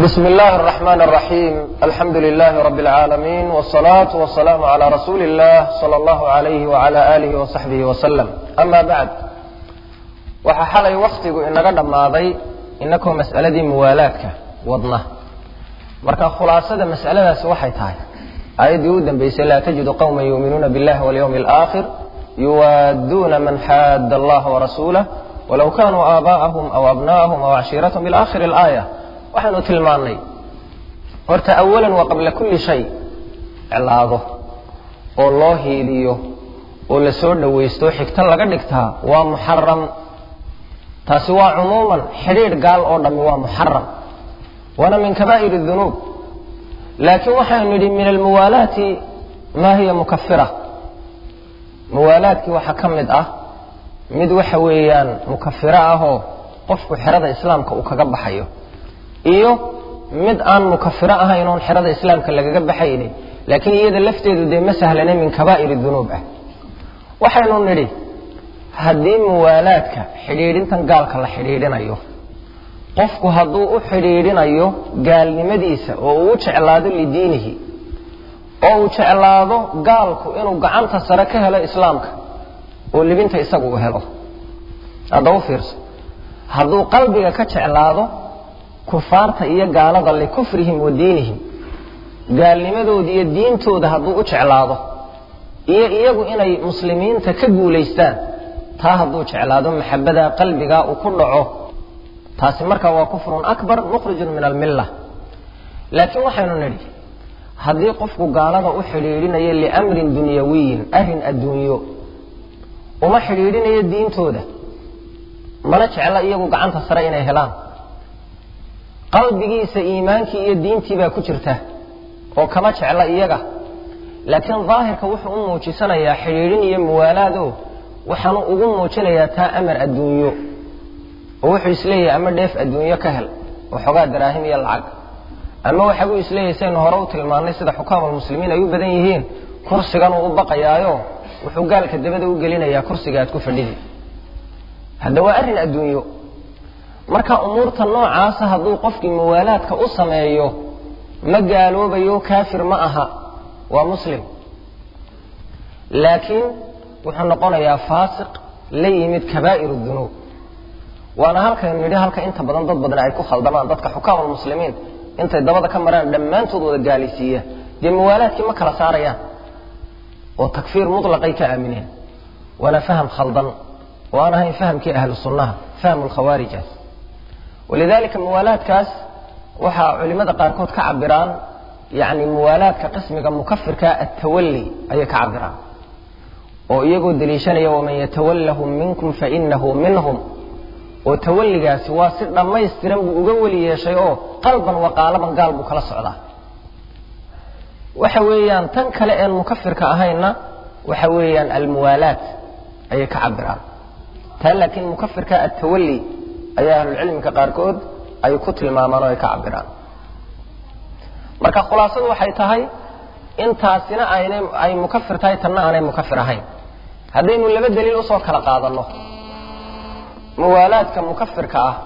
بسم الله الرحمن الرحيم الحمد لله رب العالمين والصلاة والسلام على رسول الله صلى الله عليه وعلى آله وصحبه وسلم أما بعد waxaa xalay waktigu inaga dhammaaday inakoo mas'aladii muwaalaadka wadna marka khulaasada mas'aladaasi waxay tahay aayaddii u dambaysay laa tajidu qowma yuuminuuna biاllahi walyawmi alaakhir yuwaaduuna man xaada allaha warasuulah walow kanuu aabaa'ahum aw abna'ahum aw cashiiratahum ila akhiri alaaya waxaynu tilmaannay horta awalan waa qabla kulli shay iclaado oo loo hiiliyo oo la soo dhowaysto xigto laga dhigtaa waa muxaram taasi waa cumuuman xidhiidh gaal oo dhammi waa muxaram waana min kabaa'ir dunuub laakiin waxaynu nidhi min almuwaalaati maa hiya mukafira muwaalaadkii waxaa ka mid ah mid waxa weeyaan mukafiro ahoo qofku xerada islaamka uu kaga baxayo iyo mid aan mukafiro ahayn oon xerada islaamka lagaga baxaynin laakiin iyada lafteedu dee ma sahlane min kabaa'ir dunuub ah waxaynu nidhi haddii muwaalaadka xidhiidhintan gaalka la xidhiidhinayo qofku hadduu u xidhiidhinayo gaalnimadiisa oo uu u jeclaado lidiinihi oo uu jeclaado gaalku inuu gacanta sare ka helo islaamka oo libinta isagu uu helo haddaba u fiirso hadduu qalbiga ka jeclaado kufaarta iyo gaalada likufrihim wa diinihim gaalnimadooda iyo diintooda hadduu u jeclaado iyo iyagu inay muslimiinta ka guulaystaan taa hadduu jeclaado maxabada qalbigaa uu ku dhaco taasi markaa waa kufrun akbar mukhrijun min almilla laakiin waxaynu nidhi haddii qofku gaalada u xidhiidhinayo liamrin dunyawiyin arrin adduunyo uma xidhiidhinayo diintooda mana jecla iyagu gacanta sare inay helaan qalbigiisa iimaankii iyo diintii baa ku jirta oo kama jecla iyaga laakiin daahirka wuxuu u muujisanayaa xidhiidhin iyo muwaalaado waxaanu ugu muujinayaa taa amar adduunyo oo wuxuu isleeyahay ama dheef adduunyo ka hel oo xoogaa daraahim iyo lacag ama waxa uu isleeyahay saynu hore u tilmaannay sida xukaamulmuslimiin ay u badan yihiin kursigan uu u baqayaayo wuxuu gaalka dabada u gelinayaa kursiga aad ku fadhidi hadda waa arrin adduunyo marka umuurta noocaasa hadduu qofkii muwaalaadka u sameeyo ma gaaloobayo kaafir ma aha waa muslim laakiin wuxuu noqonayaa faasiq la yimid kabaa'ir dunuub waana halkaynu nidhi halka inta badan dad badan ay ku khaldamaan dadka xukaamulmuslimiin intay dabada ka maraan dhammaantood wada gaalaysiiya dee muwaalaadkii ma kala saarayaan oo takfiir mutlaqay ka aamineen waana faham khaldan oo aan ahayn fahamkii ahlu sunnaha fahmu lkhawaarijaas walidaalika muwaalaadkaas waxaa culimada qaarkood ka cabiraan yacni muwaalaadka qismiga mukafirka attawalli ayay ka cabiraan oo iyagoo deliishanaya waman yatawallahum minkum fainahu minhum oo tawalligaasi waa si dhammaystiran buu uga weli yeeshay oo qalban waqaalaban gaal buu kala socdaa waxa weeyaan tan kale een mukafirka ahaynna waxa weeyaan almuwaalaat ayay ka cabiraan taa laakiin mukafirka attawalli ayaa ahlucilmiga qaarkood ay ku tilmaamaan oo ay ka cabiraan marka khulaasadu waxay tahay intaasina aynay ay mukafir tahay tanna aanay mukafir ahayn haddaynu laba daliil usoo kala qaadanno muwaalaadka mukafirka ah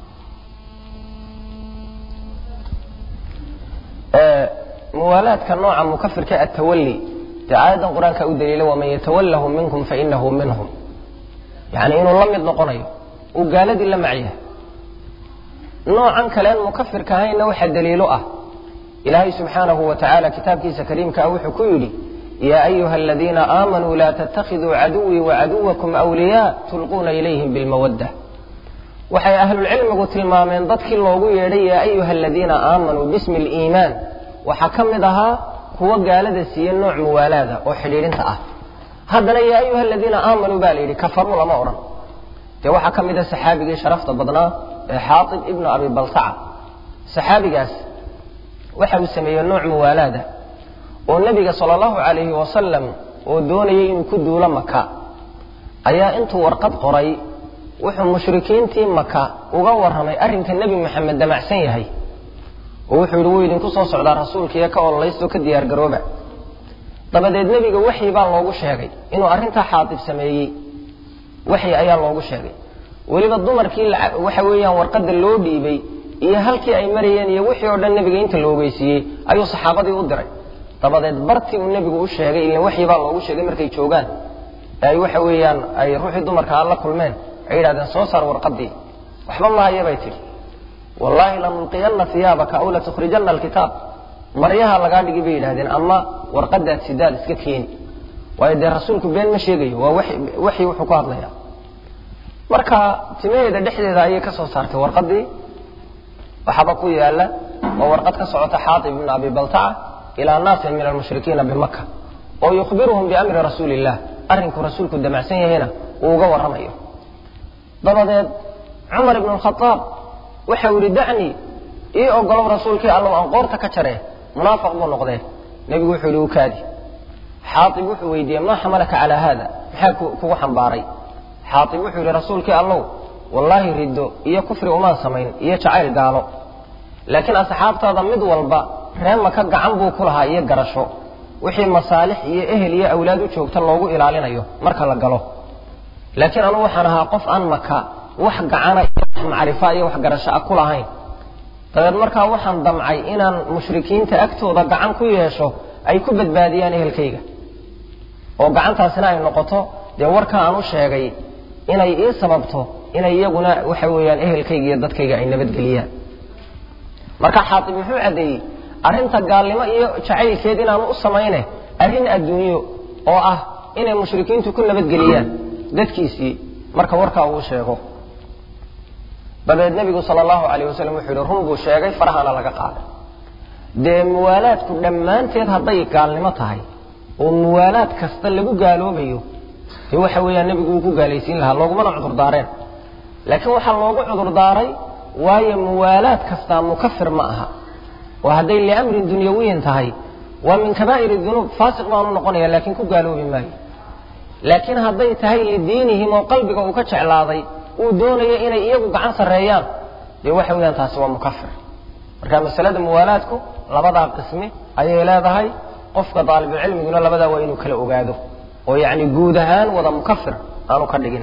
muwaalaadka nooca mukafirka attawalli dee aayaddan qur-aanka u daliila waman yatawallahum minkum fainahu minhum yacni inuu la mid noqonayo uu gaaladii la macyahay noocan kaleen mukafirka ahaynna waxaa daliilo ah ilaahay subxaanahu wa tacaala kitaabkiisa kariimka ah wuxuu ku yidhi yaa ayuha aladiina aamanuu laa tattakhiduu caduwii wacaduwakum awliyaa tulquuna ilayhim bilmawadda waxay ahlulcilmigu tilmaameen dadkii loogu yeedhay yaa ayuha aladiina aamanuu bismi liimaan waxaa ka mid ahaa kuwa gaalada siiye nooc muwaalaada oo xidhiidhinta ah haddana yaa ayuha aladiina aamanuu baa la yidhi kafaruu lama odhan dee waxaa ka mid a saxaabigii sharafta badnaa ee xaatib ibnu abi baltaca saxaabigaas waxa uu sameeyey nooc muwaalaada oo nebiga sala allahu calayhi wasalam oo doonayay inuu ku duulo maka ayaa intuu warqad qoray wuxuu mushrikiintii maka uga warramay arrinka nebi maxamed damacsan yahay oo wuxuu yidhi wuu idinku soo socdaa rasuulkiiyo ka ololaystoo ka diyaargarooba dabadeed nebiga waxyi baa loogu sheegay inuu arrintaa xaatib sameeyey waxyi ayaa loogu sheegay weliba dumarkii waxa weeyaan warqadda loo dhiibay iyo halkii ay marayeen iyo wixii oo dhan nebiga inta la ogeysiiyey ayuu saxaabadii u diray dabadeed bartii uu nebigu u sheegay ilan waxyi baa loogu sheegay markay joogaan ee ay waxa weeyaan ay ruuxii dumarka aan la kulmeen ay yidhahdeen soo saar warqadii waxba mahaya bay tidhi wallaahi lanulqiyanna hiyaabaka aw latukhrijanna alkitaab maryaha lagaa dhigi bay yidhahdeen ama warqadaad sidaad iska keeni waayo dee rasuulku been ma sheegayo waa waxyi wuxuu ku hadlaya marka timaheeda dhexdeeda ayay ka soo saartay warqadii waxaaba ku yaala oo warqad ka socota xaatib ibn abi baltaca ilaa naasin min almushrikiina bimaka oo yukhbiruhum biamri rasuuli illah arrinku rasuulku damacsan yahayna uu uga warramayo dabadeed cumar ibn khaaab waxau yihi dacnii ii ogolow rasuulkii allow aan qoorta ka jaree munaafiq buu noqdee nebigu wuxuu yihi ukaadi xaaib wuxuu weydiiyey maa xamalaka calaa haada maxaa kugu xambaaray xaaib wuxuu yihi rasuulkii allow wallaahi riddo iyo kufri umaan samayn iyo jacayl gaalo laakiin asxaabtaada mid walba reemaka gacan buu ku lahaa iyo garasho wixii masaalix iyo ehel iyo awlaad u joogta loogu ilaalinayo marka la galo laakiin anugu waxaan ahaa qof aan maka wax gacana iyo wax macrifa iyo wax garasho a ku lahayn dabeed markaa waxaan damcay inaan mushrikiinta agtooda gacan ku yeesho ay ku badbaadiyaan ehelkayga oo gacantaasina ay noqoto dee warka aan u sheegay inay ii sababto inay iyaguna waxa weeyaan ehelkayga iyo dadkayga ay nabadgeliyaan marka xaaib muxuu caddeeyey arrinta gaalnimo iyo jacaylkeed inaanu u samayne arrin adduunyo oo ah inay mushrikiintu ku nabadgeliyaan dadkiisii marka warkaa uu sheego dabeed nebigu sala allahu alayh wasalam wuxuu yihi run buu sheegay farahana laga qaaday dee muwaalaadku dhammaanteed hadday gaalnimo tahay oo muwaalaad kasta lagu gaaloobayo dee waxa weeyaan nebigu uu ku gaalaysiin lahaa loogumana cudurdaareen laakiin waxaa loogu cudurdaaray waayo muwaalaad kastaa mukafir ma aha oo hadday liamrin dunyawiyin tahay waa min kabaa'ir dunuub faasiq baanu noqonaya laakiin ku gaaloobi maayo laakiin hadday tahay lidiinihim oo qalbiga uu ka jeclaaday uu doonayo inay iyagu gacan sarreeyaan dee waxa weeyaan taasi waa mukafir marka masalada muwaalaadku labadaa qismi ayay leedahay qofka daalibulcilmiguna labadaa waa inuu kala ogaado oo yacni guud ahaan wada mukafir aanu ka dhigin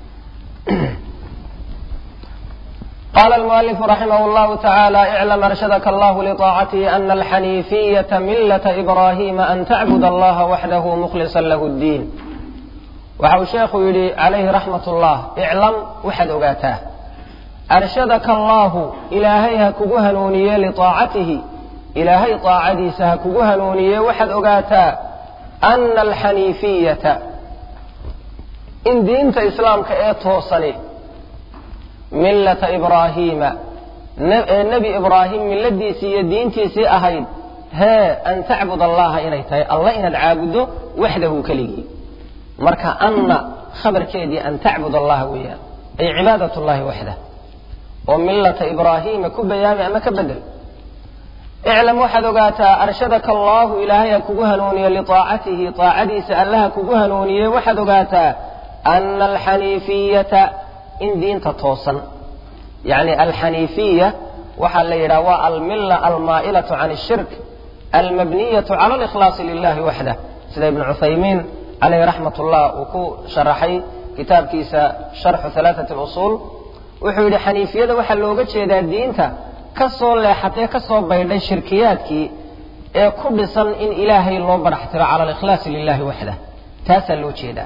قال المؤلف رحمه الله تعالى اعلم أرشدك الله لطاعته أن الحنيفية ملة إبراهيم أن تعبد الله وحده مخلصا له الدين waxau sheekhu yidhi calayhi raxmat ullah iclam waxaad ogaataa arshadaka allaahu ilaahay ha kugu hanuuniye liaacatihi ilaahay aacadiisa ha kugu hanuuniye waxaad ogaataa ana alxaniifiyata in diinta islaamka ee toosani millata ibraahiima ee nebi ibraahim milladiisii iyo diintiisii ahayd hee an tacbud allaha inay tahay allah inaad caabuddo waxdahu keligii marka anna khabarkeedii an tacbud allaha weeyaan ay cibaadat llahi waxdah oo millata ibraahiima ku bayaami ama ka bedel iclam waxaad ogaataa arshadaka allaahu ilaahay ha kugu hanuuniye liaacatihi aacadiisa allaha kugu hanuuniye waxaad ogaataa ana alxaniifiyata in diinta toosan yacni alxaniifiya waxaa la yidhaha waa almilla almaa'ilatu can ashirk almabniyatu cala alikhlaasi lilahi waxdah sida ibnu cuthaymiin calayhi raxmat ullah uu ku sharaxay kitaabkiisa sharxu halaatat lusuul wuxuu yidhi xaniifiyada waxaa looga jeedaa diinta ka soo leexatee ka soo baydhay shirkiyaadkii ee ku dhisan in ilaahay loo baraxtiro cala alikhlaasi lilahi waxdah taasaa loo jeedaa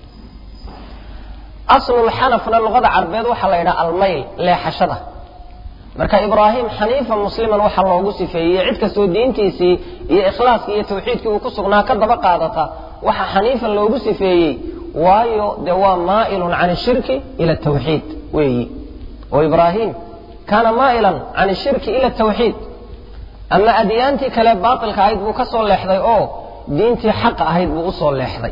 aslulxanafna luqada carbeed waxaa la yidhaha almayl leexashada marka ibraahim xaniifan musliman waxaa loogu sifeeyey cid kastoo diintiisii iyo ikhlaaskii iyo tawxiidkii uu ku sugnaa ka daba qaadata waxaa xaniifan loogu sifeeyey waayo dee waa maa'ilun can ashirki ila atawxiid weeyi oo ibraahim kaana maa'ilan can ashirki ila atawxiid ama adyaantii kale baatilka ahayd buu ka soo leexday oo diintii xaqa ahayd buu usoo leexday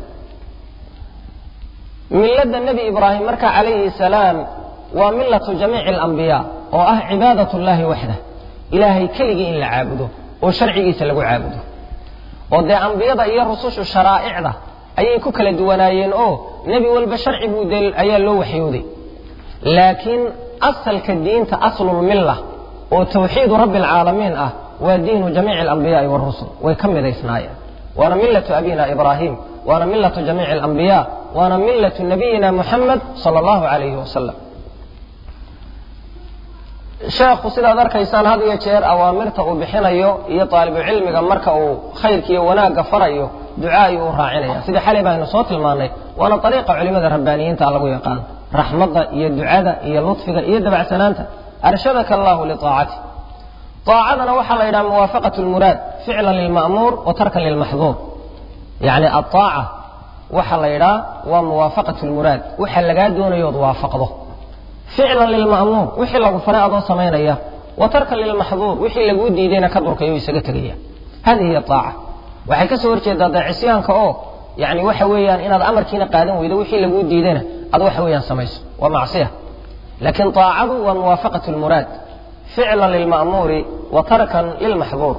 milada nebi ibraahim marka calayhi salaam waa millatu jamiici alambiyaa oo ah cibaadat llahi waxdah ilaahay keligii in la caabudo oo sharcigiisa lagu caabudo oo dee ambiyada iyo rusushu sharaa'icda ayay ku kala duwanaayeen oo nebi walba sharci buu dee ayaa loo waxyooday laakiin asalka diinta aslulmilla oo tawxiidu rabbi alcaalamiin ah waa diinu jamiici alambiyaai warusul way ka midaysnaayeen waana millatu abina ibraahim waana millatu jamiici alambiyaa waana millatu nabiyina muxamed sala allahu calayhi wasalam sheekhu sidaad arkaysaan had iyo jeer awaamirta uu bixinayo iyo taalibucilmiga marka uu khayrka iyo wanaagga farayo duca ayuu u raacinaya sidii xalay baynu soo tilmaannay waana ariiqa culimada rabbaaniyiinta lagu yaqaan raxmadda iyo ducada iyo lutfiga iyo dabacsanaanta arshadaka allahu liaacati aacadana waxaa la yidhaha muwaafaqat lmuraad ficlan lilma'muur wa tarkan lilmaxduur yacni aaaca waxaa la yidhaha waa muwaafaqat lmuraad waxa lagaa doonayood waafaqdo ficlan lilma'muur wixii lagu faray adoo samaynaya wa tarkan lilmaxduur wixii laguu diidayna ka durkayo isaga tegaya hadihi hiy aaca waxay ka soo horjeedaa dee cisyaanka oo yani waxa weeyaan inaad amarkiina qaadan weydo wixii laguu diidayna ad waxa weeyaan samayso waa macsiya laakiin aacadu waa muwaafaqat lmuraad ficlan lilma'muuri wa tarkan lilmaxduur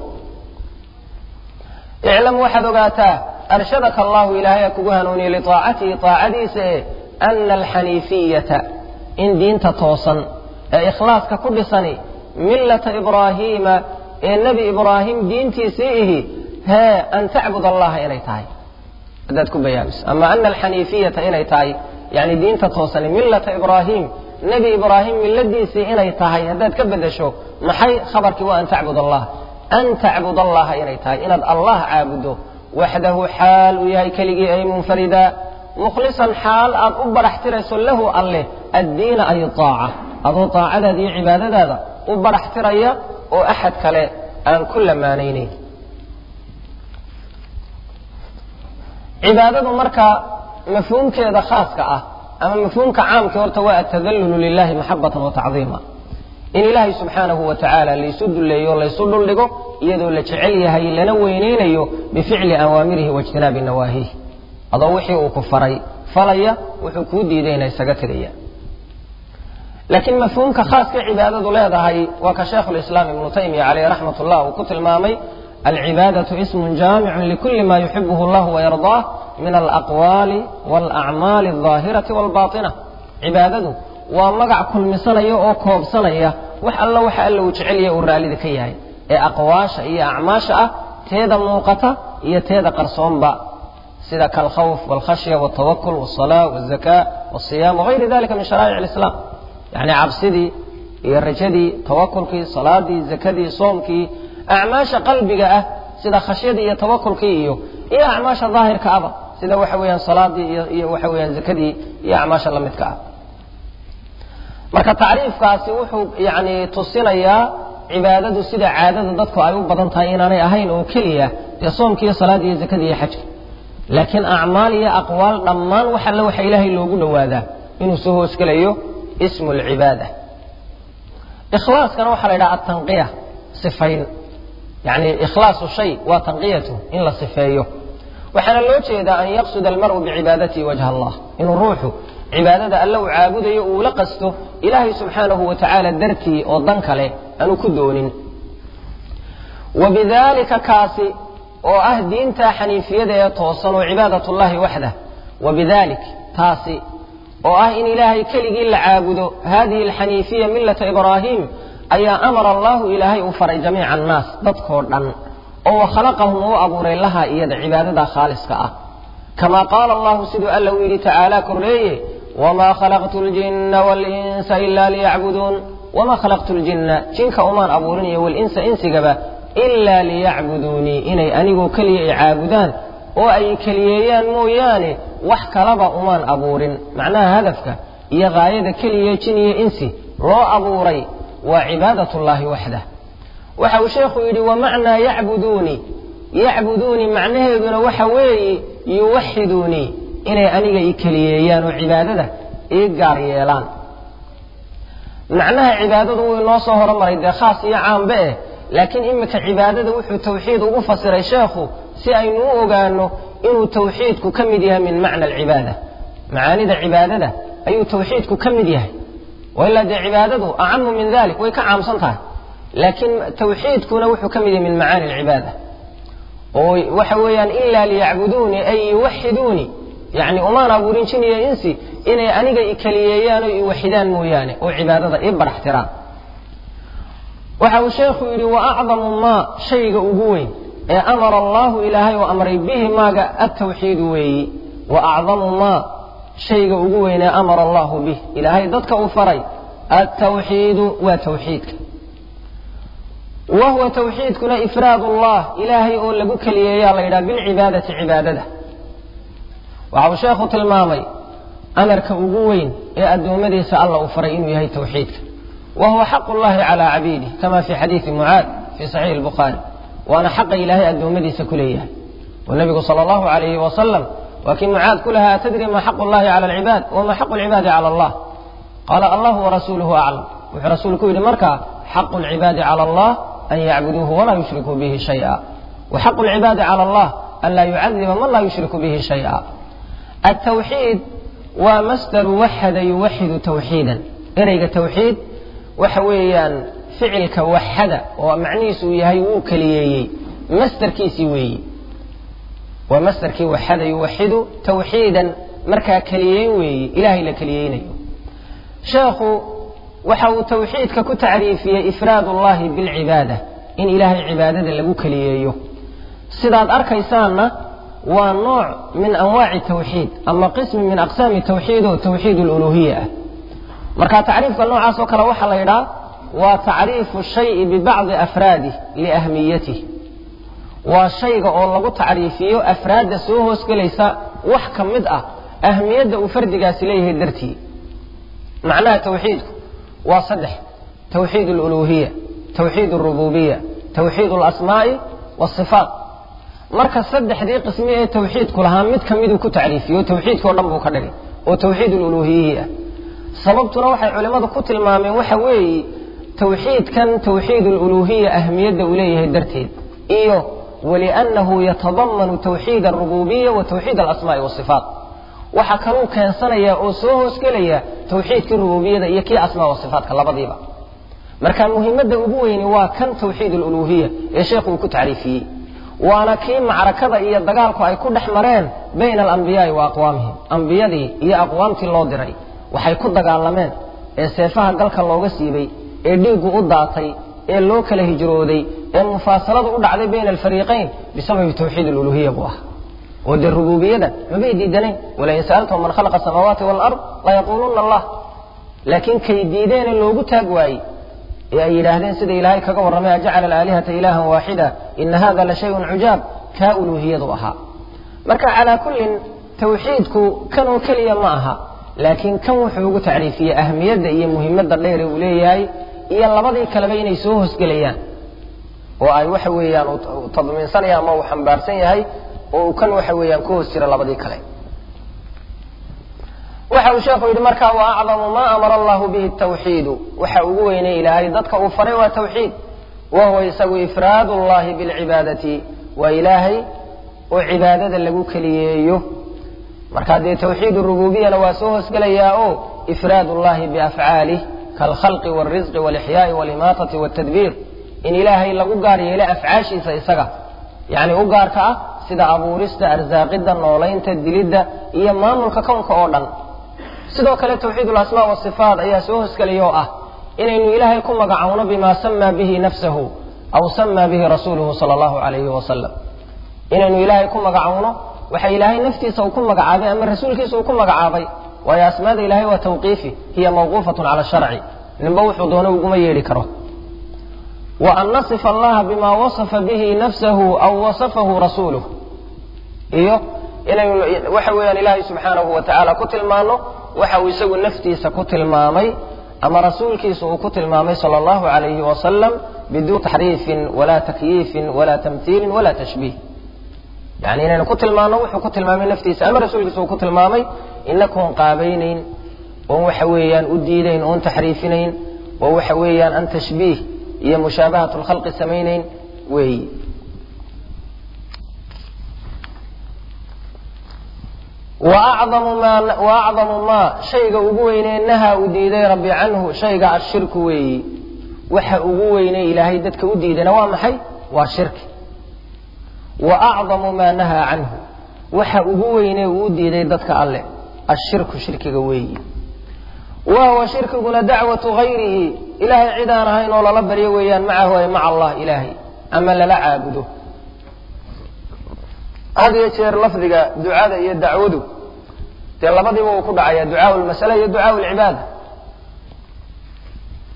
iclam waxaad ogaataa arshadaka allahu ilaahay kugu hanuuniye liaacatihi aacadiisa ee ana alxaniifiyata in diinta toosan ee ikhlaaska ku dhisani millata ibraahiima ee nebi ibraahim diintiisii ihi hee an tacbud allaha inay tahay haddaad ku bayaamiso ama ana alxaniifiyata inay tahay yani diinta toosani millata ibraahim nebi ibraahim milladiisii inay tahay haddaad ka bedesho maxay khabarkii waa an tacbud allah an tacbud allaha inay tahay inaad allah caabuddo waxdahu xaal uu yahay keligii ay munfarida mukhlisan xaal aad u baraxtirayso lahu alleh addiina ay aaca adoo aacadaada iyo cibaadadaada u baraxtiraya oo axad kale aan ku lamaanaynayn cibaadadu marka mafhuumkeeda khaaska ah ama mafhuumka caamkii horta waa atadallulu lilahi maxabatan wa tacdiima in ilaahay subxaanahu wa tacaala laysu dulleeyo laysu dhuldhigo iyadoo la jecel yahay lana weyneynayo bificli awaamirihi waijtinaabi nawaahiih adoo wixii uu ku faray falaya wuxuu kuu diidayna isaga tegaya laakiin mafhuumka khaaska cibaadadu leedahay waa ka shaekhulislaam ibnu taymiya caleyh raxmat ullah uu ku tilmaamay alcibaadatu ismun jaamicun likuli ma yuxibuhu allah wayardaah min alaqwaali walacmaali aldaahirati walbaatina cibaadadu waa magac kulmisanaya oo koobsanaya wax alla waxa alla uu jecelyahay uu raallida ka yahay ee aqwaasha iyo acmaasha ah teeda muuqata iyo teeda qarsoonba sida kalkhawf walkhashya waltawakul walsalaa walzaka walsiyaam wagayri dalika min sharaa'ic alislaam yacni cabsidii iyo rajadii tawakulkii salaadii zakadii soomkii acmaasha qalbiga ah sida khashyadii iyo tawakulkii iyo iyo acmaasha daahirka aba sida waxa weeyaan salaadii iyo iyo waxa weeyaan zakadii iyo acmaasha la midka ah marka tacriifkaasi wuxuu yani tusinayaa cibaadadu sida caadada dadku ay u badan tahay inaanay ahayn oo keliya dee soomkii iyo salaadii iyo zakadii iyo xajka laakiin acmaal iyo aqwaal dhammaan wax alle waxa ilaahay loogu dhowaadaa inuu soo hoosgelayo ismu lcibaada ikhlaaskana waxaa la yidhaha atanqiya sifayn yani ikhlaasu shay waa tanqiyatu in la sifeeyo waxaana loo jeedaa an yaqsuda almar'u bicibaadatihi wajha allah inuu ruuxu cibaadada alle uu caabudayo uu la qasto ilaahay subxaanahu wa tacaala dartii oo dan kale aanu ku doonin wa bidalika kaasi oo ah diinta xaniifiyada ee toosan oo cibaadat ullahi waxdah wa bidalik taasi oo ah in ilaahay keligii la caabudo hadihi alxaniifiya millata ibraahim ayaa amara allahu ilaahay uu faray jamiica annaas dadkoo dhan oo wakhalaqahum uu abuuray laha iyada cibaadada khaaliska ah kamaa qaala allahu siduu alla u yidhi tacaala korreeye wamaa khalaqtu ljinna walinsa ila liyacbuduun wamaa khalaqtu ljinna jinka umaan abuurin iyo walinsa insigaba ilaa liyacbuduunii inay anigoo keliya ay caabudaan oo ay keliyeeyaan mooyaane wax kalaba umaan abuurin macnaha hadafka iyo gaayada keliya jin iyo insi loo abuuray waa cibaadat ullaahi waxdah waxa uu sheekhu yidhi wamacnaa yacbuduunii yacbuduunii macnaheeduna waxa weeye yuwaxiduunii inay aniga i keliyeeyaan oo cibaadada ii gaar yeelaan macnaha cibaadadu wuu inoo soo horomaray dee khaas iyo caambe eh laakiin iminka cibaadada wuxuu tawxiid ugu fasiray sheekhu si aynu u ogaano inuu tawxiidku ka mid yahay min macna alcibaada macaanida cibaadada ayuu tawxiidku ka mid yahay wailaa dee cibaadadu acamu min dalik way ka caamsan tahay laakiin tawxiidkuna wuxuu ka mid yahay min macaani alcibaada oo waxa weeyaan ilaa liyacbuduunii ay yuwaxiduunii yani umaan abuurin jin iyo insi inay aniga i keliyeeyaan oo iwaxidaan mooyaane oo cibaadada ii baraxtiraan waxa uu sheekhu yidhi wa acdamu maa shayga ugu weyn ee amara allahu ilaahay oo amray bihi maaga atawxiidu weeyi wa acdamu maa shayga ugu weyn ee amara allahu bih ilaahay dadka uu faray altawxiidu waa tawxiidka wa huwa tawxiidkuna ifraad allah ilaahay oo lagu keliyeeyaa la yidhaha bilcibaadati cibaadada waxa uu sheekhu tilmaamay amarka ugu weyn ee addoommadiisa alla uu faray inuu yahay tawxiidka wa huwa xaqu llahi calaa cabiidih kama fi xadiidi mucaad fi saxiixi lbukhaari waana xaqa ilaahay addoommadiisa ku leeyahay oo nebigu sala allahu alayhi wasalam waa kii mucaad ku lahaa atadri ma xaqu llahi cala alcibaad wama xaqu lcibaadi cala allah qaala allahu warasuuluhu aclam wuxuu rasuulku yidhi markaa xaqu lcibaadi cala allah an yacbuduuhu walaa yushrikuu bihi shaya wa xaqu lcibaadi cala allah an laa yucadiba man laa yushriku bihi shaya altawxiid waa masdaru waxada yuwaxidu tawxiidan ereyga tawxiid waxa weeyaan ficilka waxada oo macnihiisu uu yahay wuu keliyeeyey masdarkiisii weeyi waa masdarkii waxada yuwaxidu tawxiidan markaa keliyeyn weeyi ilaahay la keliyeynayo sheekhu waxa uu tawxiidka ku tacriifiyey ifraad ullahi bilcibaada in ilaahay cibaadada lagu keliyeeyo sidaad arkaysaanna waa nooc min anwaaci tawxiid ama qismi min aqsaami tawxiid oo tawxiid luluhiya ah marka tacriifka noocaas oo kale waxaa la yidhaha waa tacriifu shayi bibacdi afraadih liahmiyatih waa shayga oo lagu tacriifiyo afraadda soo hoosgelaysa wax ka mid ah ahmiyadda uu fardigaasi leeyahay dartii macnaha tawxiidku waa saddex tawxiid aluluhiya tawxiid alrububiya tawxiid alasmaa'i waasifaat marka saddexdii qismi ee tawxiidku lahaa mid ka miduu ku tacriifiyo tawxiidkao dhan buu ka dhigay oo tawxiid aluluhiyihii ah sababtuna waxay culimmadu ku tilmaameen waxa weeye tawxiidkan tawxiid aluluhiya ahmiyadda uu leeyahay darteed iyo waliannahu yatadamanu tawxiid alrububiya wa tawxiid alasmaa'i waasifaat waxaa kaluu keensanaya oo soo hoosgelaya tawxiidkii rububiyada iyo kii asmaa wasifaatka labadiiba marka muhimadda ugu weyni waa kan tawxiid aluluhiya ee sheekhu uu ku tacriifiyey waana kii macrakada iyo dagaalku ay ku dhex mareen bayna alambiyaai wa aqwaamihim ambiyadii iyo aqwaamtii loo diray waxay ku dagaalameen ee seefaha galka looga siibay ee dhiiggu u daatay ee loo kala hijrooday ee mufaasaladu u dhacday bayna alfariiqayn bisababi tawxiid aluluhiya buu ah oo dee rububiyadan mabay diidanayn walain sa'altahum man khalaqa asamaawaati waalard layaquuluna allah laakiin kay diideene loogu taag waayey ee ay yidhaahdeen sida ilaahay kaga warramay ajacala alaalihata ilaahan waaxida ina hada la shayun cujaab kaa uluuhiyadu ahaa marka calaa kullin tawxiidku kan oo keliya ma aha laakiin kan wuxuu ugu tacriifiyey ahmiyadda iyo muhimadda dheere uu leeyahay iyo labadii kaleba inay soo hoosgelayaan oo ay waxa weeyaan uu tadmiinsanaya ama uu xambaarsan yahay oo uu kan waxa weeyaan ku hoos jira labadii kale waxa uu sheekhu yidhi marka wa acdamu ma amara allahu bihi tawxiidu waxa ugu weynay ilaahay dadka uu faray waa tawxiid wa huwa isagu ifraad ullahi bilcibaadati waa ilaahay oo cibaadada lagu keliyeeyo marka dee tawxiid rububiyana waa soo hoosgelayaa oo ifraad ullahi biafcaalih kaalkhalqi wاlrisqi wاlixyaai walimaatati wاtadbiir in ilaahay lagu gaar yeelo afcaashiisa isaga yani u gaarka ah sida abuurista arsaaqidda noolaynta dilidda iyo maamulka kownka oo dhan sidoo kale tawxiid alasmaa wasifaat ayaa soo hoosgelaya oo ah inaynu ilaahay ku magacowno bima samaa bihi nafsahu aw samaa bihi rasuuluhu sala allahu alayhi wasalam inaynu ilaahay ku magacowno waxa ilaahay naftiisa uu ku magacaabay ama rasuulkiisa uu ku magacaabay waayo asmaada ilahay waa tawqiifi hiya mawquufatun cala sharci ninba wuxuu doono uguma yeedhi karo wa an nasifa allaha bima wasafa bihi nafsahu aw wasafahu rasuuluh iyo inaynu waxa weeyaan ilaahay subxaanahu wa tacaala ku tilmaano waxa uu isagu naftiisa ku tilmaamay ama rasuulkiisa uu ku tilmaamay sala allahu alayhi wasalam biduun taxriifin walaa takyiifin walaa tamhiilin walaa tashbiih yani inaynu ku tilmaano wuxuu ku tilmaamay naftiisa ama rasuulkiisa uu ku tilmaamay inakoon qaabaynayn oon waxa weeyaan u diidayn oon taxriifinayn oo waxa weeyaan an tashbiih iyo mushaabahat lkhalqi samaynayn weeyi waacdamu maa shayga ugu weynee nahaa uu diiday rabbi canhu shayga ashirku weeyi waxa ugu weynee ilaahay dadka u diidana waa maxay waa shirki wa acdamu maa nahaa canhu waxa ugu weynee uu u diiday dadka alleh ashirku shirkiga weeyi wa huwa shirkiguna dacwatu hayrihi ilaahay cid aan ahayn oo lala baryo weeyaan macahu ay maca allah ilaahay ama lala caabudo had iyo jeer lafdiga ducada iyo dacwadu dee labadiiba uu ku dhacaya ducaau lmasala iyo ducaau lcibaada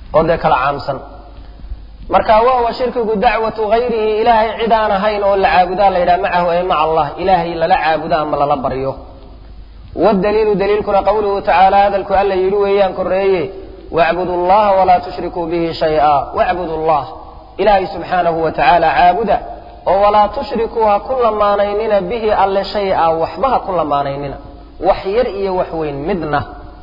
oo dee kala caamsan marka wahuwa shirkigu dacwatu gayrihi ilaahay cid aan ahayn oo la caabudaa la yidhaha macahu ay maca allah ilaahay lala caabudo ama lala baryo wadaliilu daliilkuna qawluhu tacaala hadalku alla yidhi weeyaan koreeye wacbudu llaha walaa tushrikuu bihi shaya wacbudu llah ilaahay subxaanahu wa tacaala caabuda oo walaa tushrikuu ha ku lamaanaynina bihi alle shay-a waxba ha ku lamaanaynina wax yar iyo wax weyn midna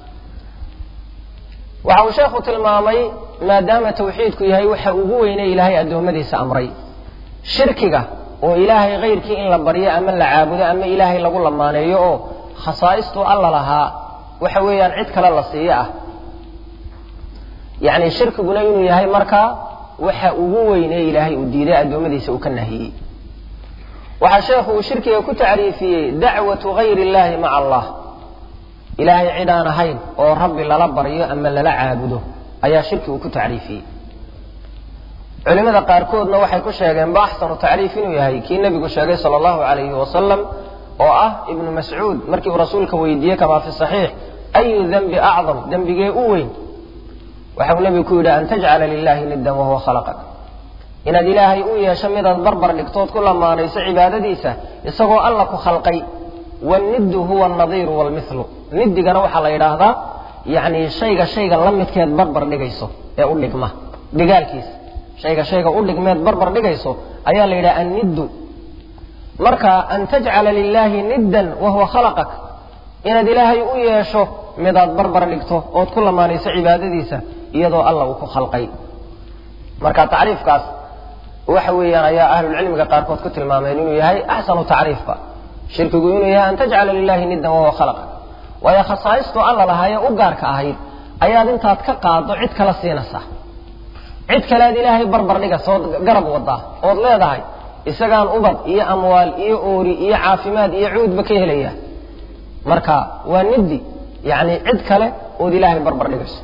waxa uu sheekhu tilmaamay maadaama tawxiidku yahay waxa ugu weyne ilaahay addoommadiisa amray shirkiga oo ilaahay kayrkii in la baryo ama la caabudo ama ilaahay lagu lamaaneeyo oo khasaaistuu alla lahaa waxa weeyaan cid kale la siiyo ah yacni shirkiguna inuu yahay markaa waxa ugu weyne ilaahay uu diiday addoommadiisa uu ka nahiyey waxaa sheekhu uu shirkiga ku tacriifiyey dacwatu gayri illahi maca allah ilaahay cid aan ahayn oo rabbi lala baryo ama lala caabudo ayaa shirki uu ku tacriifiyey culimada qaarkoodna waxay ku sheegeen ba axsanu tacriif inuu yahay kii nebigu sheegay sala allahu calayhi wasalam oo ah ibnu mascuud markii uu rasuulka weydiiyey kamaa fi saxiix ayu dembi acdam dembigee u weyn waxau nebigu ku yidhi an tajcala lilahi niddan wahuwa khalaqak inaad ilaahay u yeesho midaad barbar dhigtood ku lamaanayso cibaadadiisa isagoo alla ku khalqay waniddu huwa alnadiiru waalmithlu niddigana waxaa la yidhaahdaa yacni shayga shayga la midkeed barbar dhigayso ee u dhigma dhigaalkiisa shayga shayga u dhigmeed barbar dhigayso ayaa la yidhaha anniddu marka an tajcala lilaahi niddan wahuwa khalaqak inaad ilaahay u yeesho midaad barbar dhigto ood ku lamaanayso cibaadadiisa iyadoo alla uu ku khalqay marka tacriifkaas waxa weeyaan ayaa ahlulcilmiga qaarkood ku tilmaameen inuu yahay axsanu tacriifba shirkigu inuu yahay an tajcala lilahi niddan wahuwa khalaqak waayo khasaaistuu alla lahaayee u gaarka ahayd ayaad intaad ka qaado cid kala siinaysaa cid kale aad ilaahay barbar dhigaysa ood garab wadaa ood leedahay isagaan ubad iyo amwaal iyo oori iyo caafimaad iyo cuudba ka helaya marka waa niddi yacni cid kale ood ilaahay barbar dhigayso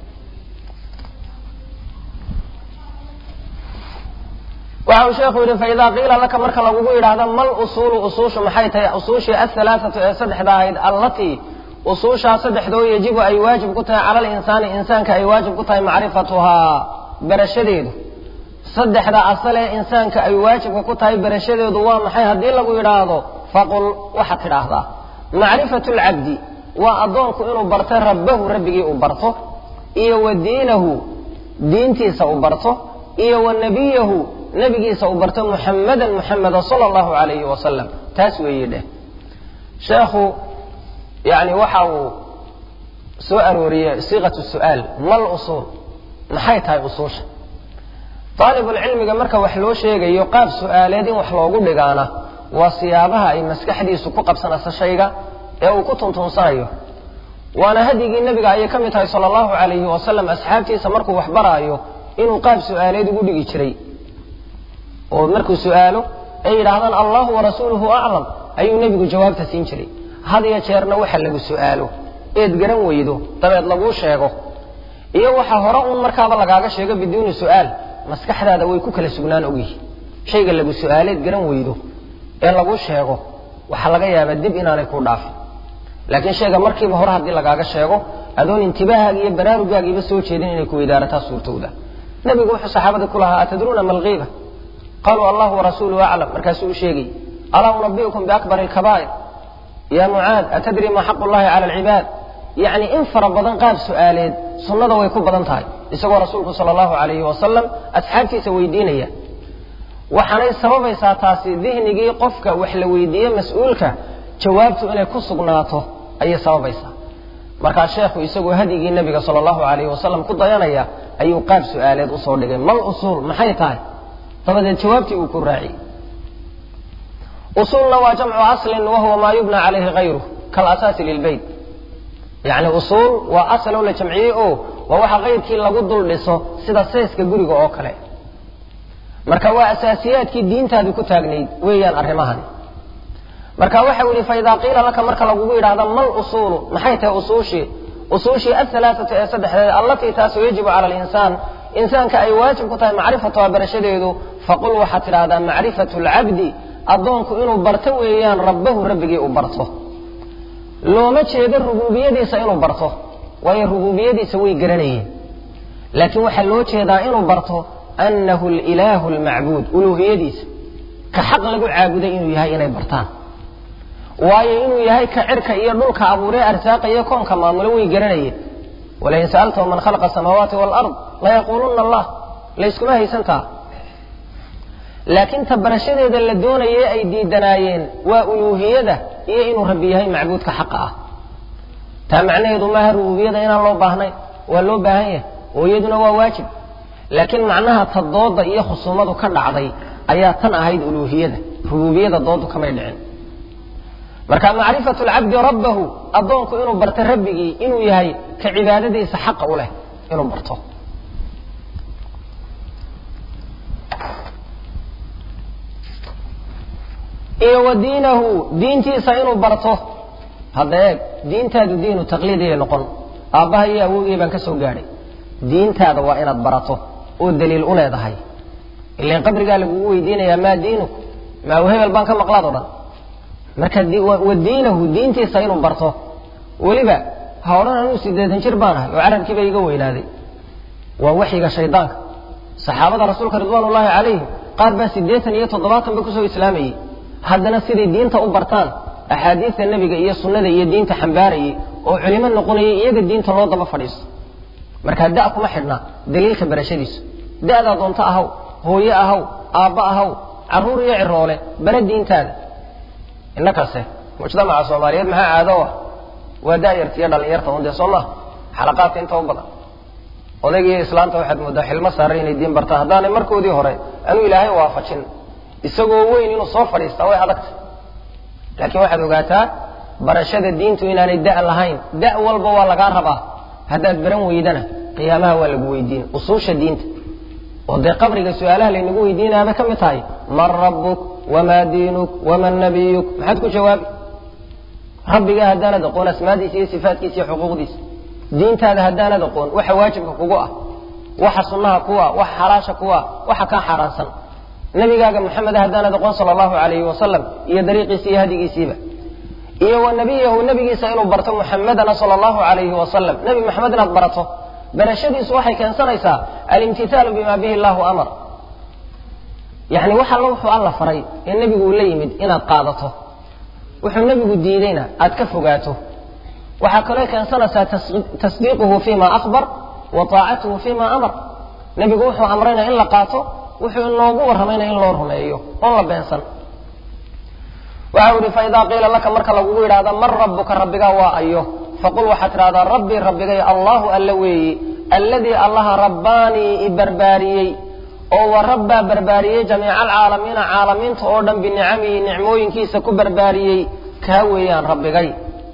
waxa uu sheekhu yidhi faidaa qiila laka marka lagugu yidhaahdo mal usuulu usuushu maxay tahay usuushii ahalaaatu ee saddexda ahayd allatii usuushaa saddexdoo yajibu ay waajib ku tahay cala alinsaani insaanka ay waajib ku tahay macrifatuhaa barashadeedu saddexda asal ee insaanka ay waajibka ku tahay barashadeedu waa maxay haddii lagu yidhaahdo faqul waxaad tidhaahdaa macrifatu lcabdi waa addoonku inuu barto rabbahu rabbigii uu barto iyo wa diinahu diintiisa uu barto iyo wa nebiyahu nebigiisa uu barto muxamadan muxameda sala allahu calayhi wasalam taas weeye dheh sheekhu yani waxa uu soo arooriyey siiqatu su'aal mal usuul maxay tahay usuusha daalibulcilmiga marka wax loo sheegayo qaab su'aaleed in wax loogu dhigaana waa siyaabaha ay maskaxdiisu ku qabsanayso shayga ee uu ku tuntunsanayo waana hadyigii nebiga ayay ka mid tahay sala allahu calayhi wasalam asxaabtiisa markuu wax baraayo inuu qaab su'aaleed ugu dhigi jiray oo markuu su'aalo ay yidhaahdaan allahu warasuuluhu aclam ayuu nebigu jawaabta siin jiray had iyo jeerna waxa lagu su'aalo eed garan weydo dabeed laguu sheego iyo waxa hore uun markaaba lagaaga sheego biduuni su'aal maskaxdaada way ku kala sugnaan ogyihi shayga lagu su'aaleed garan weydo ee laguu sheego waxaa laga yaabaa dib inaanay kuu dhaafin laakiin shayga markiiba hore haddii lagaaga sheego adoon intibaahaagi iyo baraarugaagiiba soo jeedin inay ku weydaarataa suurtowda nebigu wuxuu saxaabada ku lahaa atadruuna ma alkiiba qaluu allahu warasuuluhu aclam markaasuu u sheegay alaa unabiukum biakbari alkabaa'ir ya mucaad atadri ma xaqu llahi cala alcibaad yacni in fara badan qaab su'aaleed sunnada way ku badan tahay isagoo rasuulku sala allahu calayhi wasalam asxaabtiisa weydiinaya waxaanay sababaysaa taasi dihnigii qofka wax la weydiiye mas-uulka jawaabtu inay ku sugnaato ayay sababaysaa markaa sheekhu isagoo hadyigii nebiga sala allahu calayhi wasalam ku dayanaya ayuu qaab su'aaleed usoo dhigay mal usuul maxay tahay dabadeed jawaabtii uu ku raaciyey usuulna waa jamcu aslin wahuwa maa yubna calayhi hayruh kalasaasi lilbeyt yacni usuul waa asal oo la jamciyey oo waa waxa kayrkii lagu dul dhiso sida seeska guriga oo kale marka waa asaasiyaadkii diintaadu ku taagnayd weeyaan arrimahani marka waxa yihi faidaa qiila laka marka lagugu yidhahdo mal usuulu maxay tahay usuushii usuushii ahalaaatu ee saddexdeed allatii taasoo yajibu cala alinsaan insaanka ay waajib ku tahay macrifatuha barashadeedu faqul waxaad tidhahdaa macrifatu lcabdi addoonku inuu barto weeyaan rabbahu rabbigii uu barto looma jeedo rubuubiyadiisa inuu barto waayo rubuubiyadiisa way garanayeen laakiin waxaa loo jeedaa inuu barto annahu alilaahu almacbuud uluuhiyadiisa ka xaq lagu caabuday inuu yahay inay bartaan waayo inuu yahay ka cirka iyo dhulka abuuree arsaaqaya koonka maamulo way garanayeen walain sa'altahum man khalaqa asamaawaati waalard layaquuluna allah layskuma haysantaa laakiin ta barashadeeda la doonayay ay diidanaayeen waa uluuhiyada iyo inuu rabbi yahay macbuudka xaqa ah taa macnaheedu maaha rububiyada inaan loo baahnayn waa loo baahan yahay oo iyaduna waa waajib laakiin macnaha ta dooda iyo khusuumadu ka dhacday ayaa tan ahayd uluuhiyada rububiyada doodu kamay dhicin marka macrifatu lcabdi rabbahu addoonku inuu barto rabbigii inuu yahay ka cibaadadiisa xaqa u leh inuu barto iyo wa diinahu diintiisa inuu barto hadda eeg diintaadu diinu taqliidiyay noqon aabbaha iyo awowgii baan ka soo gaadhay diintaada waa inaad barato oo daliil u leedahay ilan qabrigaa lagugu weydiinayaa maa diinuk maa hebel baan ka maqlaad o dhan marka wa diinahu diintiisa inuu barto weliba ha odhan anuu siddeetan jir baan ahay oo carabkiiba iga weynaaday waa waxyiga shaydaanka saxaabada rasuulka ridwaan ullaahi calayhim qaar baa siddeetan iyo toddobaatan ba kusoo islaamayey haddana siday diinta u bartaan axaadiista nebiga iyo sunnada iyo diinta xambaarayay oo culimo noqonayay iyaga diinta loo daba fadhiisto markaa da' kuma xidhna daliilka barashadiisu da'daa doonto ahaw hooye ahaw aabba ahaw carruur iyo ciroole bara diintaada innakase mujtamaca soomaaliyeed maxaa caado ah waa da'yarta iyo dhallinyarta un dee soo maha xalaqaadka inta u badan odaygiiyo islaanta waxaad mooddaa xilmo saaran inay diin bartaan haddaanay markoodii hore anuu ilaahay waafajin isagoo weyn inuu soo fadhiistaa way adagta laakiin waxaad ogaataa barashada diintu inaanay da' lahayn da' walba waa lagaa rabaa haddaad baran weydana qiyaamaha waa lagu weydiin usuusha diinta oo dee qabriga su-aalaha laynagu weydiinayaabay ka mid tahay man rabbuk wamaa diinuk waman nabiyuk maxaad ku jawaabi rabbigaa haddaanad aqoon asmaadiisa iyo sifaatkiisa iyo xuquuqdiisa diintaada haddaanad aqoon waxa waajibka kugu ah waxa sunnaha kuwa waxa xalaasha kuwa waxa kaa xaaraansan nabigaaga maxameda haddaanad aqoon sala allahu calayhi wasalam iyo dariiqiisa iyo hadigiisiiba iyo wa nabiyahu nabigiisa inuu barto muxamedana sala allahu calayhi wasalam nebi maxamed inaad barato barashadiisu waxay keensanaysaa alimtithaalu bima bihi allahu amar yacni wax alla wuxuu alla faray ee nebigu uu la yimid inaad qaadato wuxuu nebigu diidayna aad ka fogaato waxaa kaloo keensanaysaa tasdiiquhu fima akbar wa taacatuhu fima amar nebigu wuxuu amrayna in la qaato wuxuu inoogu warramayna in loo rumeeyo oon la beensan waxau ihi faidaa qiila laka marka lagugu yidhahda man rabbuka rabbigaa waa ayo faqul waxaad tidhahdaa rabbii rabbigay allahu alla weeyi alladii allaha rabbaanii i barbaariyey oo wa rabbaa barbaariyey jamiica alcaalamiina caalamiinta oo dhan binicamihi nicmooyinkiisa ku barbaariyey kaa weeyaan rabbigay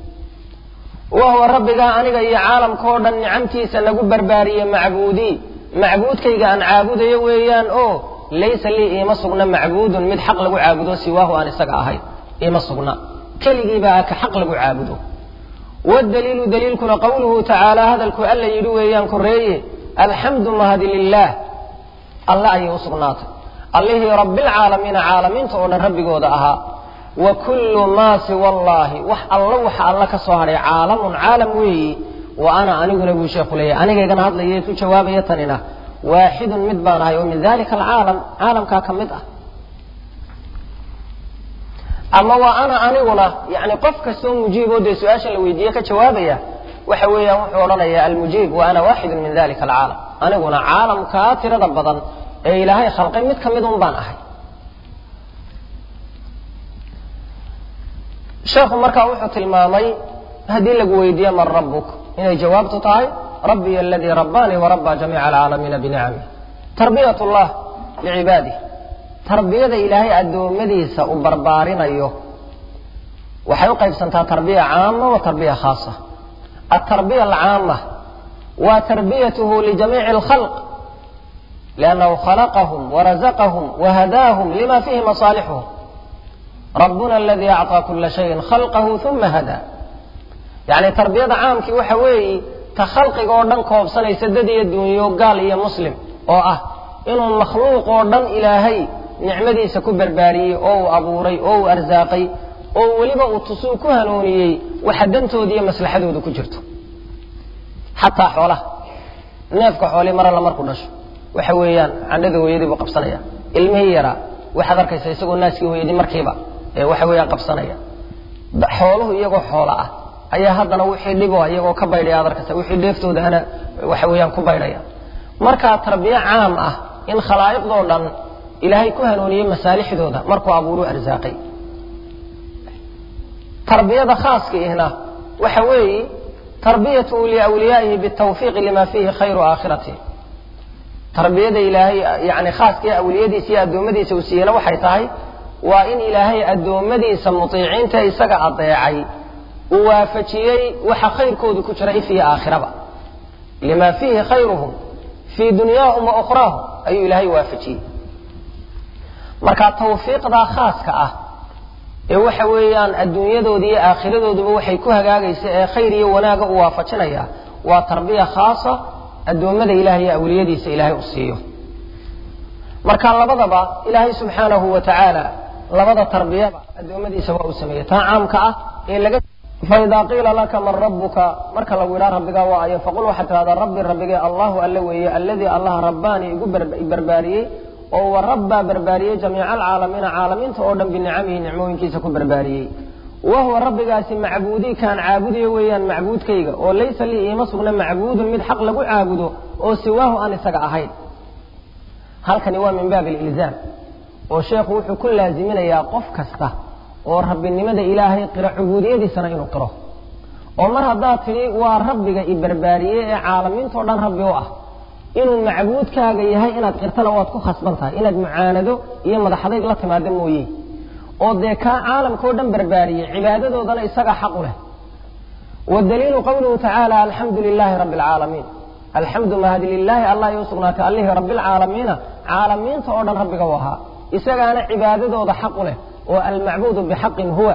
wa huwa rabbigaa aniga iyo caalamka oo dhan nicamtiisa nagu barbaariyey macbuudii macbuudkayga aan caabudayo weeyaan oo laysa lii iima sugna macbuudun mid xaq lagu caabudo siwaahu aan isaga ahayn ima sugna keligiibaa ka xaq lagu caabudo wdaliilu daliilkuna qawluhu tacaala hadalku alla yidhi weeyaan koreeye alxamdu mahadi lilaah alle ayay u sugnaatay allihii rabbilcaalamiina caalamiinta oo dhan rabbigooda ahaa wa kullu maa siwa allaahi wax alla waxa alla ka soo hadhay caalamun caalam weeyi wa ana aniguna buu sheekhu leeyahy anigaygana hadlaya ku jawaabaya tanina waaxidun mid baan ahay oo min dalika alcaalam caalamkaa ka mid ah ama waa ana aniguna yani qof kastoo mujiiboo dee su-aashan la weydiiye ka jawaabaya waxa weeyaan wuxuu odhanaya almujiib wa ana waaxidun min dalika alcaalam aniguna caalamkaa tirada badan ee ilaahay khalqay mid ka mid un baan ahay sheekhu markaa wuxuu tilmaamay haddii lagu weydiiye man rabbuk inay jawaabtu tahay rabbiy aladii rabbaanii warabba jamiica alcaalamiina binicamih tarbiyat llah licibaadih tarbiyada ilaahay addoommadiisa uu barbaarinayo waxay u qaybsantaa tarbiya caama wa tarbiya khaasa altarbiya alcaama waa tarbiyatuhu lijamiici alkhalq liannahu khalaqahum warazaqahum wahadaahum lima fihi masaalixuhum rabbuna aladii acطaa kula shayin khalqahu uma hadaa yacni tarbiyada caamkii waxa weeyi ta khalqiga oo dhan koobsanaysa dad iyo dunyo gaal iyo muslim oo ah inuu makhluuq oo dhan ilaahay nicmadiisa ku barbaariyey oo uu abuuray oo uu arsaaqay oo weliba uu tusuu ku hanuuniyey waxa dantooda iyo maslaxadooda ku jirto xataa xoolaha neefka xoolii mar alla markuu dhasho waxa weeyaan candhada hooyadii buu qabsanaya ilmihii yaraa waxaad arkaysa isagoo naaskii hooyadii markiiba ee waxa weeyaan qabsanaya xooluhu iyagoo xoola ah ayaa haddana wixii dhibo iyagoo ka baydhaya ad arkaysa wixii dheeftoodahana waxa weeyaan ku baydhaya markaa tarbiye caam ah in khalaa'iqdoo dhan ilaahay ku hanuuniyey masaalixdooda markuu abuuruu arsaaqay tarbiyada khaaska ihna waxa weeye tarbiyatu liawliyaa'ihi bitawfiiqi lima fiihi khayru aakhirati tarbiyada ilaahay yani khaaskii awliyadiisa iyo addoommadiisa uu siiyena waxay tahay waa in ilaahay addoommadiisa mutiiciinta isaga adeecay uu waafajiyey waxa khayrkoodu ku jira if iyo aakhiraba lima fiihi khayruhum fii dunyaahum wa ukhraahum ayuu ilaahay waafajiyey marka tawfiiqdaa khaaska ah ee waxa weeyaan adduunyadooda iyo aakhiradoodaba waxay ku hagaagaysa ee khayr iyo wanaaga u waafajinaya waa tarbiya khaasa addoommada ilahay iyo awliyadiisa ilaahay u siiyo marka labadaba ilaahay subxaanahu wa tacaala labada tarbiyaba addoommadiisa waa uu sameeyey taa caamka ah ee laga faidaa qiila laka man rabuka marka lagu yidhaha rabbigaa waa ayo faqul waxaad tidhahdaa rabbi rabbigee allahu alle weeye alladii allah rabbaani igu barbaariyey oo wa rabbaa barbaariyey jamiica alcaalamiina caalamiinta oo dhan binicamihi nicmooyinkiisa ku barbaariyey wa huwa rabbigaasi macbuudii kaan caabudayo weeyaan macbuudkayga oo laysa lii iima sugna macbuudun mid xaq lagu caabudo oo siwaahu aan isaga ahayn halkani waa min baabi alilzaam oo sheekhu wuxuu ku laaziminayaa qof kasta oo rabbinimada ilaahay qiro cubuudiyadiisana inuu qiro oo mar haddaad tidhi waa rabbiga i barbaariyey ee caalamiintao dhan rabbi u ah inuu macbuudkaaga yahay inaad qirtana waad ku khasban tahay inaad mucaanado iyo madaxadayg la timaado mooye oo dee kaa caalamkao dhan barbaariyey cibaadadoodana isaga xaq u leh wadaliilu qowluhu tacaala alxamdu lilaahi rabbi alcaalamiin alxamdu mahadi lilaahi allah iu sugnaatay allihii rabbialcaalamiina caalamiinta oo dhan rabbiga u ahaa isagaana cibaadadooda xaq u leh oo almacbuudu bixaqin huwa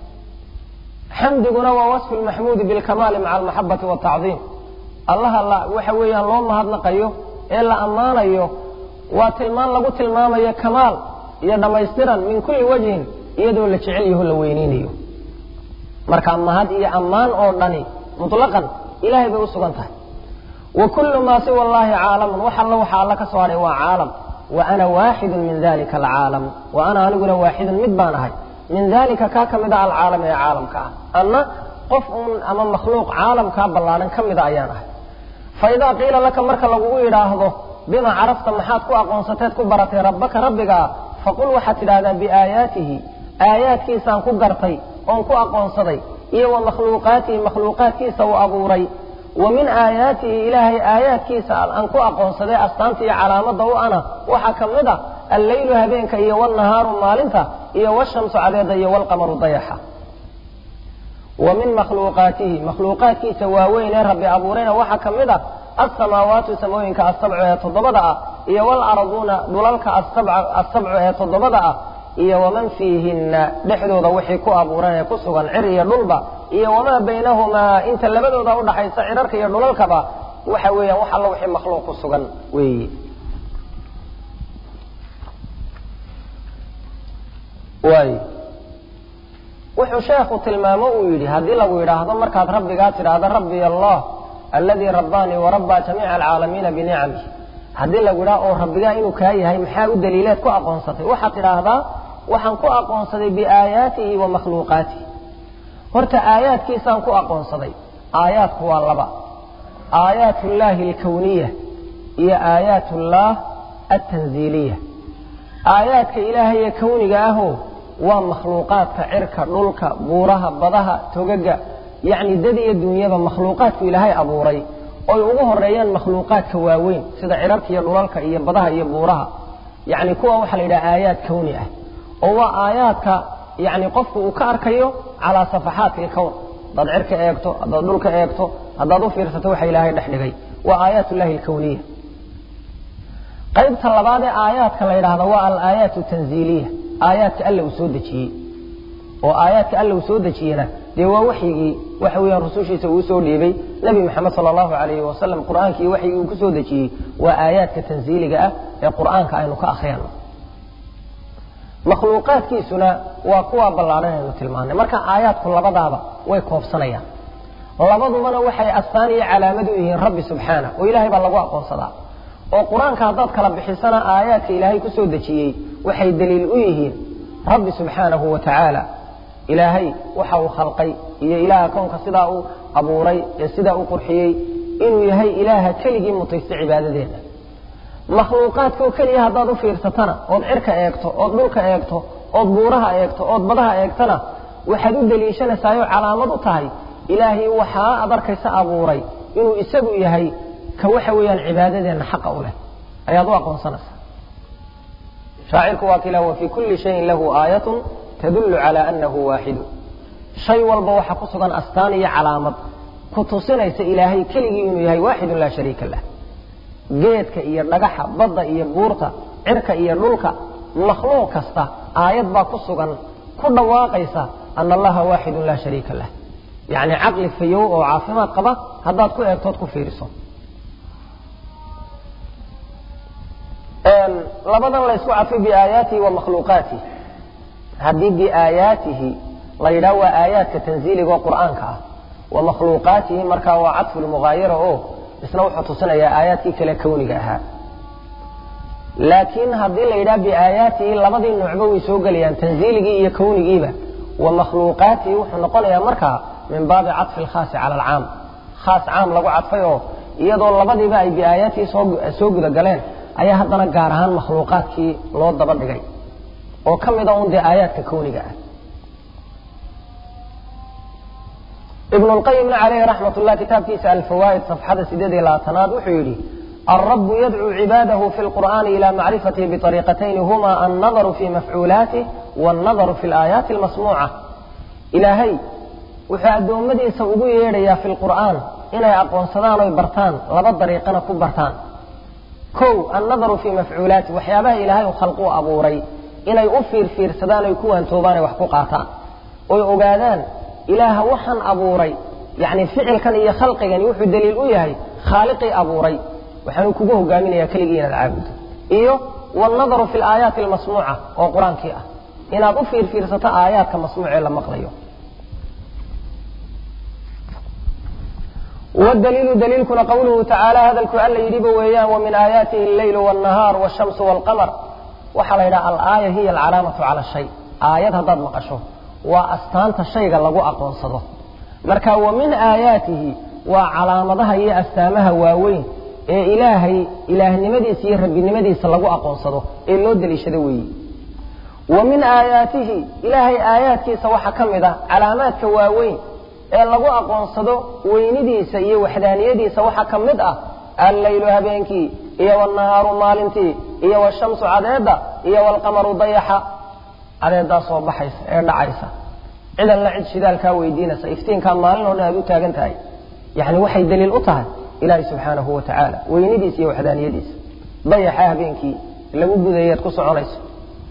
xamdiguna waa wasfu lmaxmuudi bilkamaali maca almaxabati waaltacdiim allaha la waxa weeyaan loo mahadnaqayo ee la ammaanayo waa tilmaan lagu tilmaamayo kamaal iyo dhammaystiran min kulli wajhin iyadoo la jecel yaho la weyneynayo marka mahad iyo ammaan oo dhani mutlaqan ilahay bay u sugan tahay wa kullu maa siwa allahi caalamun wax alla waxa alla ka soo hadhay waa caalam wa ana waaxidun min dalika alcaalam wa ana aniguna waaxidun mid baan ahay min dalika kaa ka mid a alcaalam ee caalamka ah anna qof uun ama makhluuq caalamkaa ballaadhan ka mida ayaan ahay fa idaa qiila laka marka lagugu yidhaahdo bima carafta maxaad ku aqoonsateed ku baratay rabbaka rabbigaa faqul waxaad tidhahdaa biaayaatihi aayaadkiisaan ku gartay oon ku aqoonsaday iyo wa makhluuqaatihi makhluuqaadkiisa uu abuuray wa min aayaatihi ilaahay aayaadkiisa aan ku aqoonsaday astaanta iyo calaamadda u ana waxaa ka mid a alleylu habeenka iyo walnahaaru maalinta iyo washamsu cadeeda iyo walqamaru dayaxa wa min makhluuqaatihi makhluuqaadkiisa waaweyn ee rabbi abuurayna waxaa ka mid a alsamaawaatu samooyinka asabcu ee toddobada ah iyo walarduuna dhulalka asabcu ee toddobada ah iyo waman fiihinna dhexdooda wixii ku abuuran ee ku sugan cir iyo dhulba iyo wamaa baynahumaa inta labadooda udhaxaysa cirarka iyo dhulalkaba waxa weeyaan wax alla wixii makhluuq ku sugan weeye waay wuxuu sheekhu tilmaamo uu yidhi haddii lagu yidhaahdo markaad rabbigaa tidhaahdo rabbi allah alladii rabbaanii warabbaa jamiica alcaalamiina binicamih haddii lagu yidhaha oo rabbigaa inuu kaa yahay maxaa u daliileed ku aqoonsatay waxaad tidhaahdaa waxaan ku aqoonsaday biaayaatihi wa makhluuqaatihi horta aayaadkiisaan ku aqoonsaday aayaadku waa laba aayaat ullaahi alkawniya iyo aayaat ullaah altanziiliya aayaadka ilaahay ee kawniga ahoo waa makhluuqaadka cirka dhulka buuraha badaha togaga yacni dad iyo duunyaba makhluuqaadku ilaahay abuuray oy ugu horeeyaan makhluuqaadka waaweyn sida cirarka iyo dhulalka iyo badaha iyo buuraha yacni kuwa waxaa la yidhaha aayaad kawni ah oo waa aayaadka yacni qofku uu ka arkayo calaa safaxaati ilkown haddaad cirka eegto haddaad dhulka eegto haddaad u fiirsato waxa ilaahay dhex dhigay waa aayaat ullahi alkawniya qaybta labaad ee aayaadka la yidhaahda waa alaayaat tanziiliya aayaadka alla uu soo dejiyey oo aayaadka alla uu soo dejiyena dee waa waxyigii waxa weeyaan rusushiisa uu soo dhiibay nebi moxamed sala allahu calayhi wasalam qur'aankii waxyigii uu ku soo dejiyey waa aayaadka tanziiliga ah ee qur'aanka aynu ka akhriyano makhluuqaadkiisuna waa kuwa ballaadhan aynu tilmaanay marka aayaadku labadaaba way koobsanayaan labadubana waxay astaan iyo calaamad u yihiin rabbi subxaana oo ilaahay baa lagu aqoonsadaa oo qur-aanka haddaad kala bixisana aayaadka ilaahay ku soo dejiyey waxay daliil u yihiin rabbi subxaanahu wa tacaala ilaahay waxa uu khalqay iyo ilaaha kownka sidaa uu abuuray ee sidaa u qurxiyey inuu yahay ilaaha keligii mutaysta cibaadadeeda makhluuqaadkao keliya haddaad u fiirsatana ood cirka eegto ood dhulka eegto ood buuraha eegto ood badaha eegtana waxaad u daliishanaysaayoo calaamad u tahay ilaahay waxaa ad arkaysa abuuray inuu isagu yahay ka waxa weeyaan cibaadadeenna xaqa u leh ayaad u aqoonsanaysaa shaacirku waa kila wa fii kulli shayin lahu aayatun tadullu calaa annahu waaxidu shay walba waxaa ku sugan astaan iyo calaamad ku tusinaysa ilaahay keligii inuu yahay waaxidun laa shariika lah geedka iyo dhagaxa badda iyo buurta cirka iyo dhulka makhluuq kasta aayad baa ku sugan ku dhawaaqaysa ana allaha waaxidun laa shariika lah yacni caqli fayow oo caafimaad qaba haddaad ku eegtood ku fiiriso labadan la ysku cadfay biaayaatihi wa makhluuqaatihi haddii biaayaatihi la yidhaha waa aayaadka tanziiliga oo qur'aanka ah wa makhluuqaatihi markaa waa cadfu lmugaayara oo isna wuxuu tusinayaa aayaadkii kale kawniga ahaa laakiin haddii la yidhaha biaayaatihi labadii nuucba way soo gelayaan tanziiligii iyo kawnigiiba wa makhluuqaatihi wuxuu noqonayaa markaa min baabi cadfi alkhaasi cala alcaam khaas caam lagu cadfay oo iyadoo labadiiba ay biaayaatihi soo guda galeen ayaa haddana gaar ahaan makhluuqaadkii loo daba dhigay oo ka mida un dee aayaadka kawniga ah ibn اlqayimna calayhi raxmat ullah kitaabkiisa alfawaa'id safxada sideed iyo labaatanaad wuxuu yidhi alrabu yadcuu cibaadahu fi lqur'ani ila macrifatihi biطariiqatayni huma annadaru fi mafcuulaatih wاnnadaru fi اlaayaati اlmasmuuca ilaahay wuxuu addoommadiisa ugu yeedhayaa fi lqur'aan inay aqoonsadaan oy bartaan laba dariiqana ku bartaan kow annadaru fii mafcuulaati waxyaabaha ilaahay u khalquu abuuray inay u fiirfiirsadaan oy ku waantoobaan ay wax ku qaataan oy ogaadaan ilaaha waxaan abuuray yacni ficilkan iyo khalqigani wuxuu daliil u yahay khaaliqii abuuray waxaanu kugu hogaaminayaa keligii inaad caabudo iyo wannadaru fi alaayaati almasmuuca oo qur-aankii ah inaad u fiirfiirsato aayaadka masmuucee la maqlayo wdaliilu daliilkuna qawluhu tacaala hadalku alla yidhiba weeyaan wa min aayaatihi alleylu wاnnahaar wاshamsu wاlqamar waxaa la yidhaha alaaya hiya alcalaamatu cala shay aayad haddaad maqasho waa astaanta shayga lagu aqoonsado marka wa min aayaatihi waa calaamadaha iyo astaamaha waaweyn ee ilaahay ilaahnimadiisa iyo rabbinimadiisa lagu aqoonsado ee loo daliishado weeyi wa min aayaatihi ilaahay aayaadkiisa waxaa ka mid ah calaamaadka waaweyn ee lagu aqoonsado weynidiisa iyo waxdaaniyadiisa waxaa ka mid ah alleylu habeenkii iyo wannahaaru maalintii iyo washamsu cadeedda iyo waalqamaru dayaxa cadeeddaa soo baxaysa ee dhacaysa cidan la cid shidaalkaa weydiinaysa iftiinkaa maalin oo dhan aad u taagan tahay yacni waxay daliil u tahay ilaahi subxaanahu wa tacaala weynidiisa iyo waxdaaniyadiisa dayaxa habeenkii lagu gudayaad ku soconayso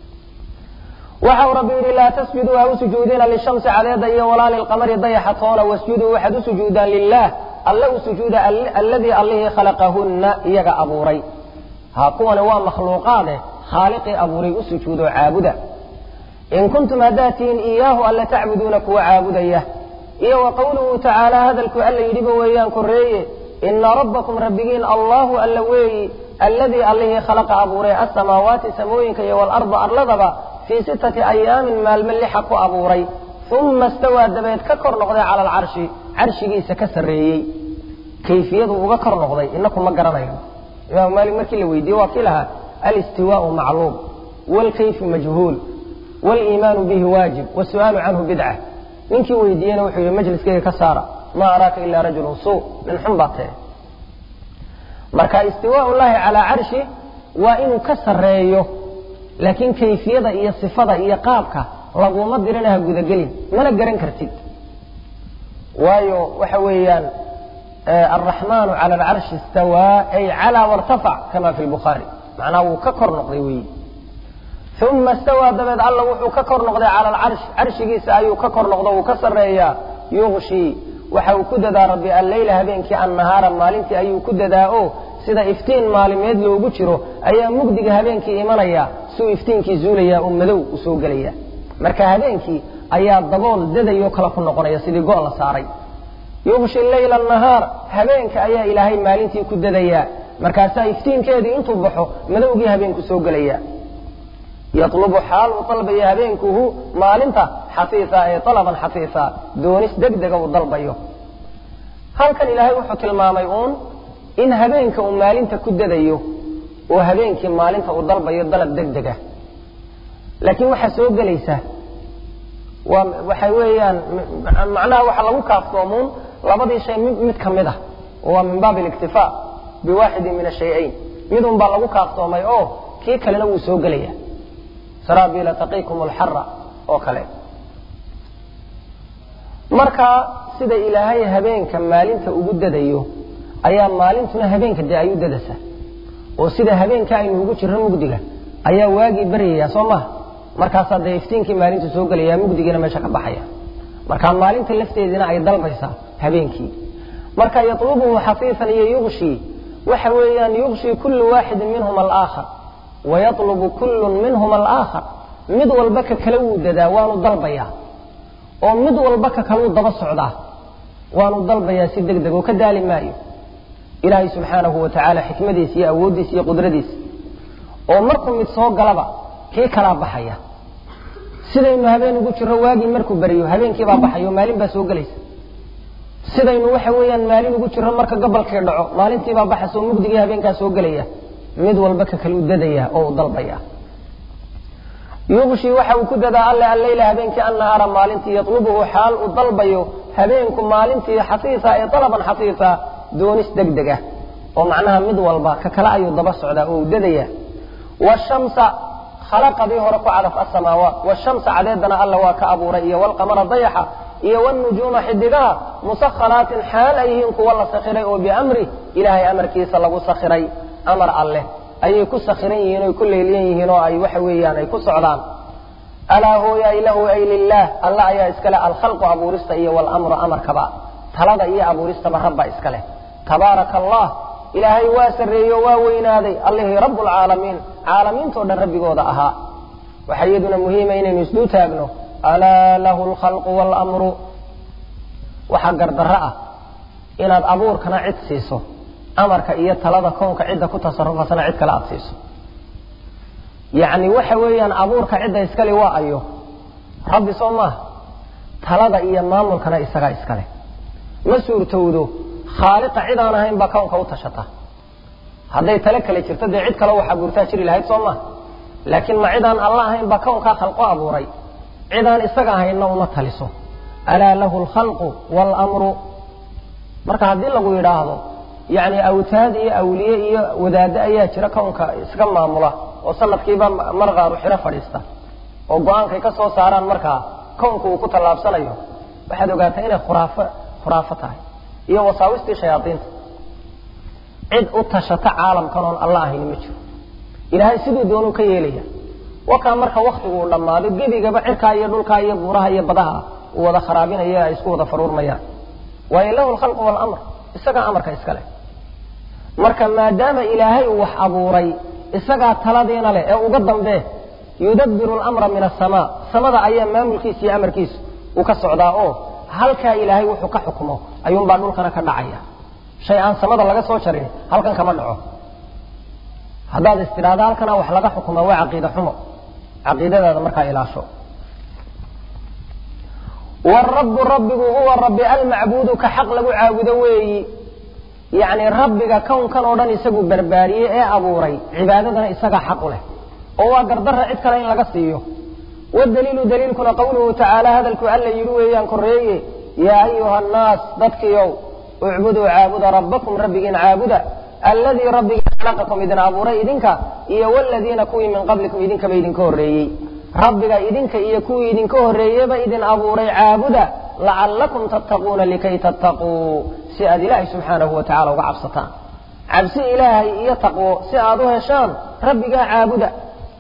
waxau rabbi yidhi laa tasjuduu ha u sujuudina lishamsi cadeeda iyo walaa lilqamari dayaxa toona wasjuduu waxaad u sujuudaan lilaah alle u sujuuda alladii allihii khalaqahunna iyaga abuuray ha kuwani waa makhluuqaade khaaliqii abuuray u sujuudoo caabuda in kuntum haddaad tihiin iyaahu alle tacbuduuna kuwa caabudaya iyo wa qowluhu tacaala hadalku alla yidhiba weeyaan korreeye ina rabbakum rabbigiin allahu alla weeyi alladii allihii khalaqa abuuray asamaawaati samooyinka iyo waalarda arladaba fii sittati ayaamin maalmo lixa ku abuuray uma istawaa dabeed ka kor noqday cala alcarshi carshigiisa ka sarreeyey kayfiyadu uga kor noqday inaku ma garanayo imaamu maalik markii la weydiiye waa kii lahaa alistiwaau macluum waalkayfu majhuul waliimaanu bihi waajib wasu'aalu canhu bidca ninkii weydiiyena wuxuu yihi majliskayga ka saara maa araaka ilaa rajulun suu nin xun baa tee marka istiwaau llahi calaa carshi waa inuu ka sarreeyo laakiin kayfiyada iyo sifada iyo qaabka laguma dirinaha gudagelin mana garan kartid waayo waxa weeyaan alraxmaanu cala alcarshi istawaa ay calaa wartafac kama fi lbukhaari macnaha wuu ka kor noqday weyi uma istawaa dabeed alla wuxuu ka kor noqday cala alcarsh carshigiisa ayuu ka kor noqdo wuu ka sarreeyaa yuqshii waxa uu ku dadaa rabbi alleyla habeenkii annahaara maalintii ayuu ku dadaa o sida iftiin maalimeed loogu jiro ayaa mugdiga habeenkii imanaya suu iftiinkii zuulaya oo madow u soo gelaya marka habeenkii ayaa dabool dadayoo kale ku noqonaya sidii go' la saaray yuqshi leyla nahaar habeenka ayaa ilaahay maalintii ku dadayaa markaasaa iftiinkeedii intuu baxo madowgii habeenku soo gelaya yatlubu xaal uu dalbaya habeenkuhu maalinta xafiisa ee alaban xafiisa doonis degdega uu dalbayo halkan ilaahay wuxuu tilmaamay uun in habeenka uu maalinta ku dadayo oo habeenkii maalinta uu dalbayo dalab degdega laakiin waxaa soo gelaysa waa waxa weeyaan macnaha waxaa lagu kaaftoomuun labadii shay mid mid ka mid ah waa min baab اliktifaa biwaaxidin min ashay-ayn mid un baa lagu kaaftoomay oo kii kalena wuu soo gelaya sarabila taqikum alxara oo kale marka sida ilaahay habeenka maalinta ugu dadayo ayaa maalintuna habeenka dee ayu dadasa oo sida habeenka aynu ugu jirro mugdiga ayaa waagii baryaya soo maha markaasaa dee iftiinkii maalintu soo gelaya mugdigiina meesha ka baxaya marka maalinta lafteediina ay dalbaysaa habeenkii marka yatlubuhu xafiifan iyo yuqshi waxa weeyaan yuqshi kullu waaxidin minhum alaakhar wayatlubu kullun minhum alaakhar mid walba ka kale wuu dadaa waanu dalbayaa oo mid walba ka kale uu daba socdaa waanu dalbayaa si deg deg oo ka daali maayo ilaahay subxaanahu wa tacaala xikmadiisa iyo awooddiisa iyo qudradiisa oo markuu mid soo galaba kii kalaa baxaya sidaynu habeen ugu jirro waagii markuu beriyo habeenkiibaa baxayo maalin baa soo gelaysa sidaynu waxa weeyaan maalin ugu jirro marka gabalkii dhaco maalintiibaa baxaysa oo mugdigii habeenkaa soo gelaya mid walba ka kale u dadaya oo u dalbaya yuqshi waxa uu ku dadaa alle alleyla habeenkii annahaara maalintii yatlubuhu xaal uu dalbayo habeenku maalintii xafiisa ee dalaban xafiisa doonis degdeg ah oo macnaha mid walba ka kale ayuu daba socdaa oo u dadaya washamsa khalaqadii hore ku cadaf asamaawaat washamsa cadeedana alla waa ka abuuray iyo walqamara dayaxa iyo wnujuuma xidigaha musakharaatin xaal ay yihiin kuwa la sakhiray oo biamri ilaahay amarkiisa lagu sakhiray amar alleh ayay ku sakhiran yihiin oy ku leeliyan yihiin oo ay waxa weeyaan ay ku socdaan alaa hooyaay lahu ay lilaah alla ayaa iskale alkhalqu abuurista iyo walamru amarkaba talada iyo abuuristaba rabba iskaleh tabaaraka allah ilaahay waa sarreeyo waa weynaaday allihii rabbulcaalamiin caalamiintoo dhan rabbigooda ahaa waxaa iyaduna muhiima inaynu isduu taagno alaa lahu alkhalqu waalamru waxaa gardarro ah inaad abuurkana cid siiso amarka iyo talada kownka cidda ku tasarufasana cid kale aad siiso yacni waxa weeyaan abuurka cidda iskale waa ayo rabbi soo maaha talada iyo maamulkana isagaa iskale ma suurtowdo khaaliqa cid aan ahayn baa kownka u tashata hadday tale kale jirto dee cid kale wax abuurtaa jiri lahayd soo maha laakiin ma cidaan alla ahayn baa kownkaa khalqo abuuray cidaan isaga ahaynna uma taliso alaa lahu alkhalqu waalamru marka haddii lagu yidhaahdo yacni awtaad iyo awliye iyo wadaaddo ayaa jira kownka iska maamula oo sanadkiiba mar qaaru xiro fadhiista oo go-aankay ka soo saaraan markaa kownka uu ku tallaabsanayo waxaad ogaataa inay khuraafo khuraafo tahay iyo wasaawistii shayaadiinta cid u tashata caalamkan oon alla ahayni ma jiro ilaahay siduu doonuu ka yeelaya wakaa marka waktigu uu dhammaado gebigaba cirkaa iyo dhulkaa iyo buuraha iyo badaha uu wada kharaabinaya ay isku wada faruurmayaan waayo lahu alkhalqu waalamr isagaa amarka iska leh marka maadaama ilaahay uu wax abuuray isagaa taladiina leh ee uga dambee yudabbiru alamra min asamaa samada ayaa maamulkiisa iyo amarkiisu uu ka socdaa oo halkaa ilaahay wuxuu ka xukmo ayuunbaa dhulkana ka dhacaya shay aan samada laga soo jarin halkan kama dhaco haddaad istidhaahda halkana wax laga xukuma waa caqiida xumo caqiidadaada markaa ilaasho warabu rabbigu huwa rabbi almacbuudu ka xaq lagu caabudo weeyi yacni rabbiga kownkan oo dhan isagu barbaariyey ee abuuray cibaadadana isagaa xaq u leh oo waa gardarra cid kale in laga siiyo wadaliilu daliilkuna qawluhu tacaala hadalku alla yidhi weeyaan korreeye yaa ayuha annaas dadkiiow ucbuduu caabuda rabbakum rabbigiin caabuda alladii rabbiga khalaqakum idin abuuray idinka iyo waladiina kuwii min qablikum idinkaba idinka horreeyey rabbiga idinka iyo kuwii idinka horreeyeba idin abuuray caabuda lacallakum tattaquuna likay tattaquu si aad ilaahay subxaanahu wa tacala uga cabsataan cabsi ilaahay iyo taqwo si aad u heshaan rabbigaa caabuda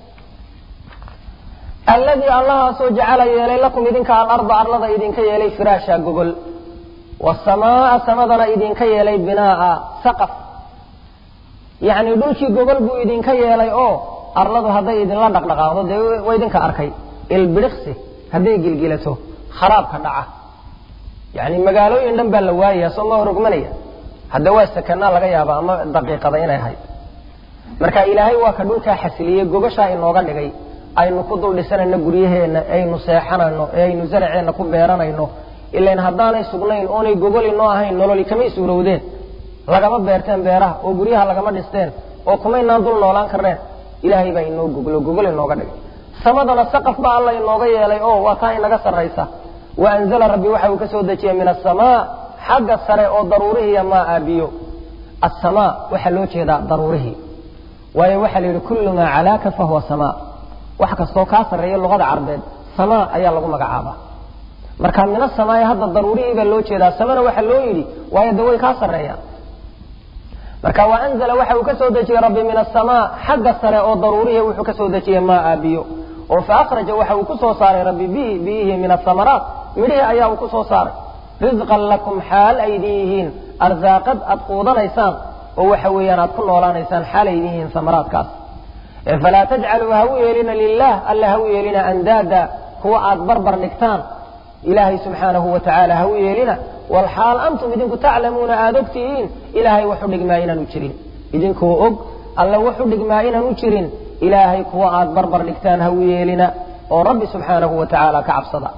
alladii allahaasoo jacala yeelay lakum idinka alarda arlada idinka yeelay firaasha gogol waasamaaa samadana idinka yeelay binaa'a saqaf yacni dhulkii gogol buu idinka yeelay oo arladu hadday idinla dhaqdhaqaaqdo dee waa idinka arkay ilbidhiqsi hadday gilgilato kharaabka dhaca yani magaalooyin dhan baa la waayaya soo ma horogmanaya hadda waa sakanaa laga yaaba ama daqiiqada inay ahayd marka ilaahay waa ka dhulkaa xasiliyey gogashaa inooga dhigay aynu ku dul dhisanayno guryaheenna aynu seexanayno ee aynu zaraceenna ku beeranayno ilan haddaanay sugnayn oonay gogoli noo ahayn nololi kamay suurowdeen lagama beerteen beeraha oo guryaha lagama dhisteen oo kumaynaan dul noolaan karneen ilaahay baa inoo goglo gogol inooga dhigay samadana saqaf baa alla inooga yeelay oo waa taa inaga sarraysa wa anzala rabbi waxa uu ka soo dejiyey min asamaa xagga sare oo daruurihiiya maa aabiyo asamaa waxaa loo jeedaa daruurihii waayo waxaa la yidhi kullu maa calaaka fahuwa samaa wax kastoo kaa sarreeya luqada carbeed samaa ayaa lagu magacaabaa marka min asamaai hadda daruurihii baa loo jeedaa samana waxaa loo yidhi waayo de way kaa sarreeyaan marka wa anzala waxa uu ka soo dejiyey rabbi min asamaa xagga sare oo daruurihi wuxuu ka soo dejiyey maa aabiyo oo fa akhraja waxa uu ku soo saaray rabbi bihi biyihii min asamaraat midhihii ayaa uu ku soo saaray risqan lakum xaal aydin yihiin arsaaqad aad quudanaysaan oo waxa weeyaan aad ku noolaanaysaan xaal aydin yihiin samaraadkaas falaa tajcaluu ha u yeelina lilah alla ha u yeelina andaada kuwa aad barbar dhigtaan ilaahay subxaanahu wa tacaala ha u yeelina walxaal antum idinku taclamuuna aada og tihiin ilaahay waxu dhigmaa inaanu jirin idinkoo og alla waxu dhigmaa inaanu jirin ilaahay kuwa aad barbar dhigtaan ha u yeelina oo rabbi subxaanahu wa tacaala ka cabsada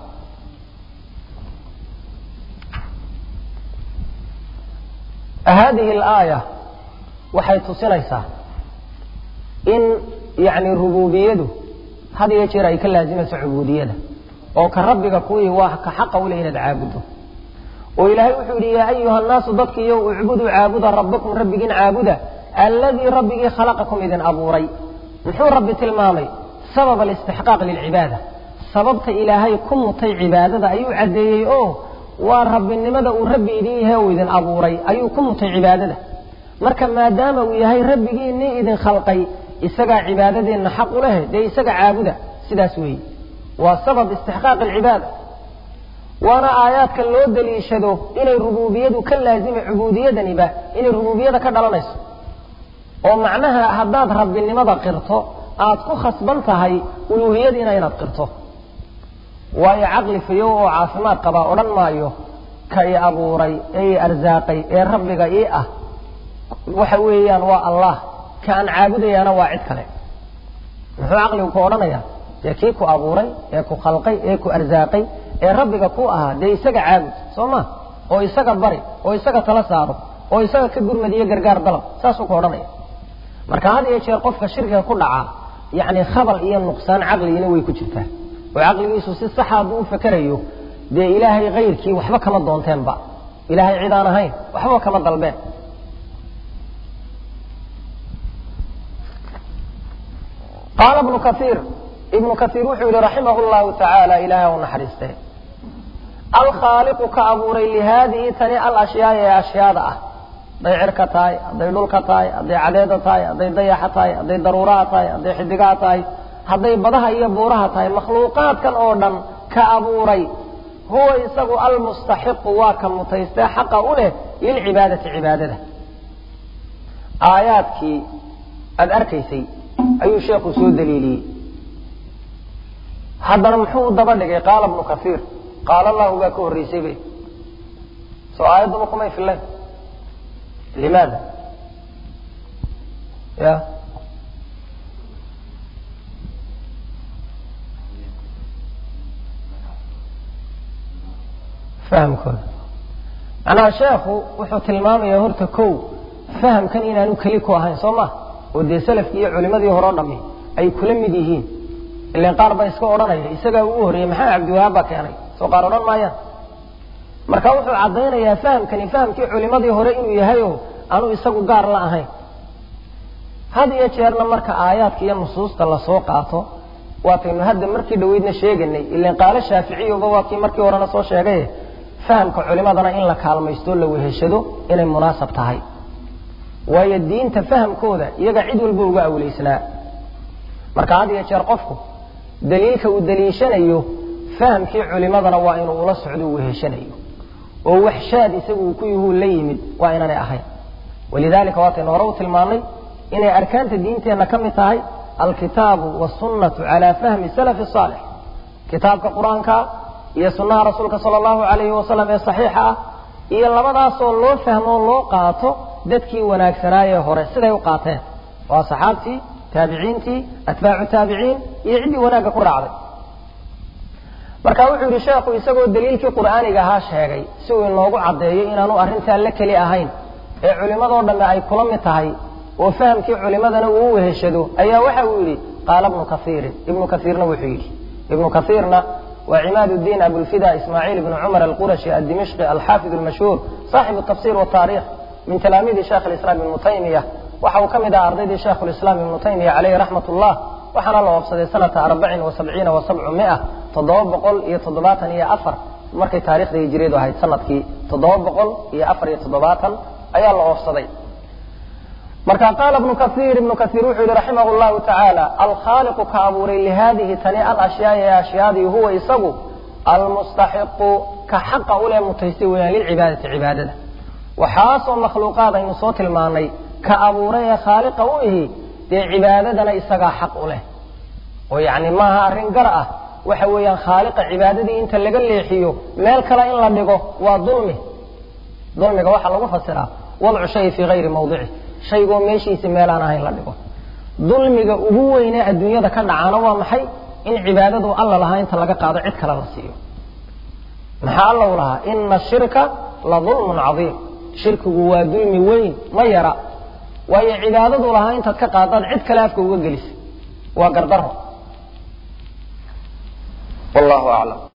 hadihi alaaya waxay tusinaysaa in yani rububiyadu had iyo jeer ay ka laazimayso cubuudiyada oo ka rabbiga kuwii waa ka xaqa ule inaad caabudo oo ilaahay wuxuu yidhi yaa ayuha annaasu dadkiiyo ucbuduu caabuda rabbakum rabbigiin caabuda alladii rabbigii khalaqakum idin abuuray muxuu rabbi tilmaamay sabab alistixqaaq lilcibaada sababta ilaahay ku mutay cibaadada ayuu caddeeyey oo waa rabbinimada uu rabbi idin yahay uu idin abuuray ayuu ku mutay cibaadada marka maadaama uu yahay rabbigiinii idin khalqay isagaa cibaadadeenna xaq u leh dee isaga caabuda sidaas weeye waa sabab istixqaaq alcibaada waana aayaadka loo daliishado inay rububiyadu ka laazimay cubuudiyadaniba inay rububiyada ka dhalanayso oo macnaha haddaad rabbinimada qirto aad ku khasban tahay uluuhiyadiina inaad qirto waayo caqli fayow oo caafimaad qabaa odhan maayo ka i abuuray ee i arsaaqay ee rabbiga ii ah waxa weeyaan waa allah ka aan caabudayaana waa cid kale muxuu caqligu ku odhanayaa dee kii ku abuuray ee ku khalqay ee ku arsaaqay ee rabbiga ku ahaa dee isaga caabud soo ma oo isaga bari oo isaga tala saaro oo isaga ka gurmadiyo gargaar dalab saasuu ku odhanaya marka had iyo jeer qofka shirkiga ku dhaca yacni khabal iyo nuqsaan caqligina way ku jirtaa oo caqligiisu si saxa hadduu u fakerayo dee ilaahay kayrkii waxba kama doonteenba ilaahay cid aan ahayn waxba kama dalbeen qaala ibnu kaiir ibnu kaiir wuxuu yihi raximah llahu tacaala ilaahay u naxariistee alkhaaliqu ka abuuray lihaadihi tani alashyaai ee ashyaada ah hadday cirka tahay hadday dhulka tahay hadday cadeeda tahay hadday dayaxa tahay hadday daruuraha tahay hadday xidigaha tahay hadday badaha iyo buuraha tahay makhluuqaadkan oo dhan ka abuuray huwa isagu almustaxiqu waa ka mutaystee xaqa u leh lilcibaadati cibaadada aayaadkii aada arkaysay ayuu sheekhu soo daliiliyey haddana muxuu u daba dhigay qaala ibnu kaiir qaala allahu baa ka horreysay bay soo aayadduma kumay filayn limaada ya fahamkooda macnaha sheekhu wuxuu tilmaamayaa horta kow fahamkan inaanu keli ku ahayn soo ma oo dee salafkii iyo culimadii hore o dhami ay kula mid yihiin ilan qaar baa iska odhanaya isagaa ugu horreeyey maxaa cabdiwahaab baa keenay soo qaar odhan maayaan marka wuxuu caddaynayaa fahamkani fahamkii culimadii hore inuu yahay oo aanu isagu gaar la ahayn had iyo jeerna marka aayaadka iyo nusuusta lasoo qaato waataynu hadda markii dhaweydna sheeganay ilan qaalo shaaficiyuba waa kii markii horena soo sheegay fahamka culimadana in la kaalmaysto la weheshado inay munaasab tahay waayo diinta fahamkooda iyaga cid walba uga awleysnaa marka had iyo jeer qofku daliilka uu daliishanayo fahamkii culimadana waa inuu ula socdo u weheshanayo oo waxshaad isagu uu ku yuhuu la yimid waa inaanay ahayn walidalika waataynu hore u tilmaanay inay arkaanta diinteenna ka mid tahay alkitaabu wasunnatu calaa fahmi salafi saalix kitaabka qur-aanka iyo sunnaha rasuulka sala allahu alayhi wasalam ee saxiixa ah iyo labadaasoo loo fahmo o loo qaato dadkii wanaagsanaayee hore siday u qaateen waa saxaabtii taabiciintii atbaacu taabiciin iyo ciddii wanaagga ku raacday marka wuxuu yidhi sheekhu isagoo daliilkii qur'aaniga ahaa sheegay si uu inoogu caddeeyo inaanu arrintaa la keli ahayn ee culimmadoo dhamme ay kula mid tahay oo fahamkii culimadana uu u weheshado ayaa waxa uu yidhi qaala ibnu kaiirin ibnu kaiirna wuxuu yidhi ibnu kaiirna waa cimaad الdiin abulfida ismaaciil ibn cumar alqurashi addimishqi alxaafid اlmashhuur saaxibu tafsir wataarikh min talaamiidi sheekh اlislaam ibnu taymiya waxa uu ka mid aha ardaydii sheekh lislaam ibnu taymiya caleyhi raxmat ullah waxaana la oobsaday sanata arbacin wa sabciina wa sabcu mia toddoba boqol iyo toddobaatan iyo afar markay taarikhda hijiriyadu ahayd sanadkii toddoba boqol iyo afar iyo toddobaatan ayaa la oobsaday marka qaala ibnu kaiir ibnu kaiir wuxuu yihi raximah llahu tacaala alkhaaliqu ka abuuray lihadihi tani alashyaai ee ashyaadii huwa isagu almustaxiqu ka xaqa ule mutaystay weyaan lilcibaadati cibaadada waxaasoo makhluuqaad aynu soo tilmaanay ka abuuray ee khaaliqa u ihi dee cibaadadana isagaa xaq u leh oo yacni maaha arrin gar ah waxa weeyaan khaaliqa cibaadadii inta laga leexiyo meel kale in la dhigo waa dulmi dulmiga waxaa lagu fasiraa wadcu shay fii hayri mawdici shaygoo meeshiisi meelaan ahayn la dhigo dulmiga ugu weynee adduunyada ka dhacaana waa maxay in cibaadadu alla lahaa inta laga qaado cid kale la siiyo maxaa alla u lahaa ina ashirka la dulmun cadiim shirkigu waa dulmi weyn ma yara waayo cibaadadu lahaa intaad ka qaadaad cid kale afka uga gelisa waa gardaro wallahu aclam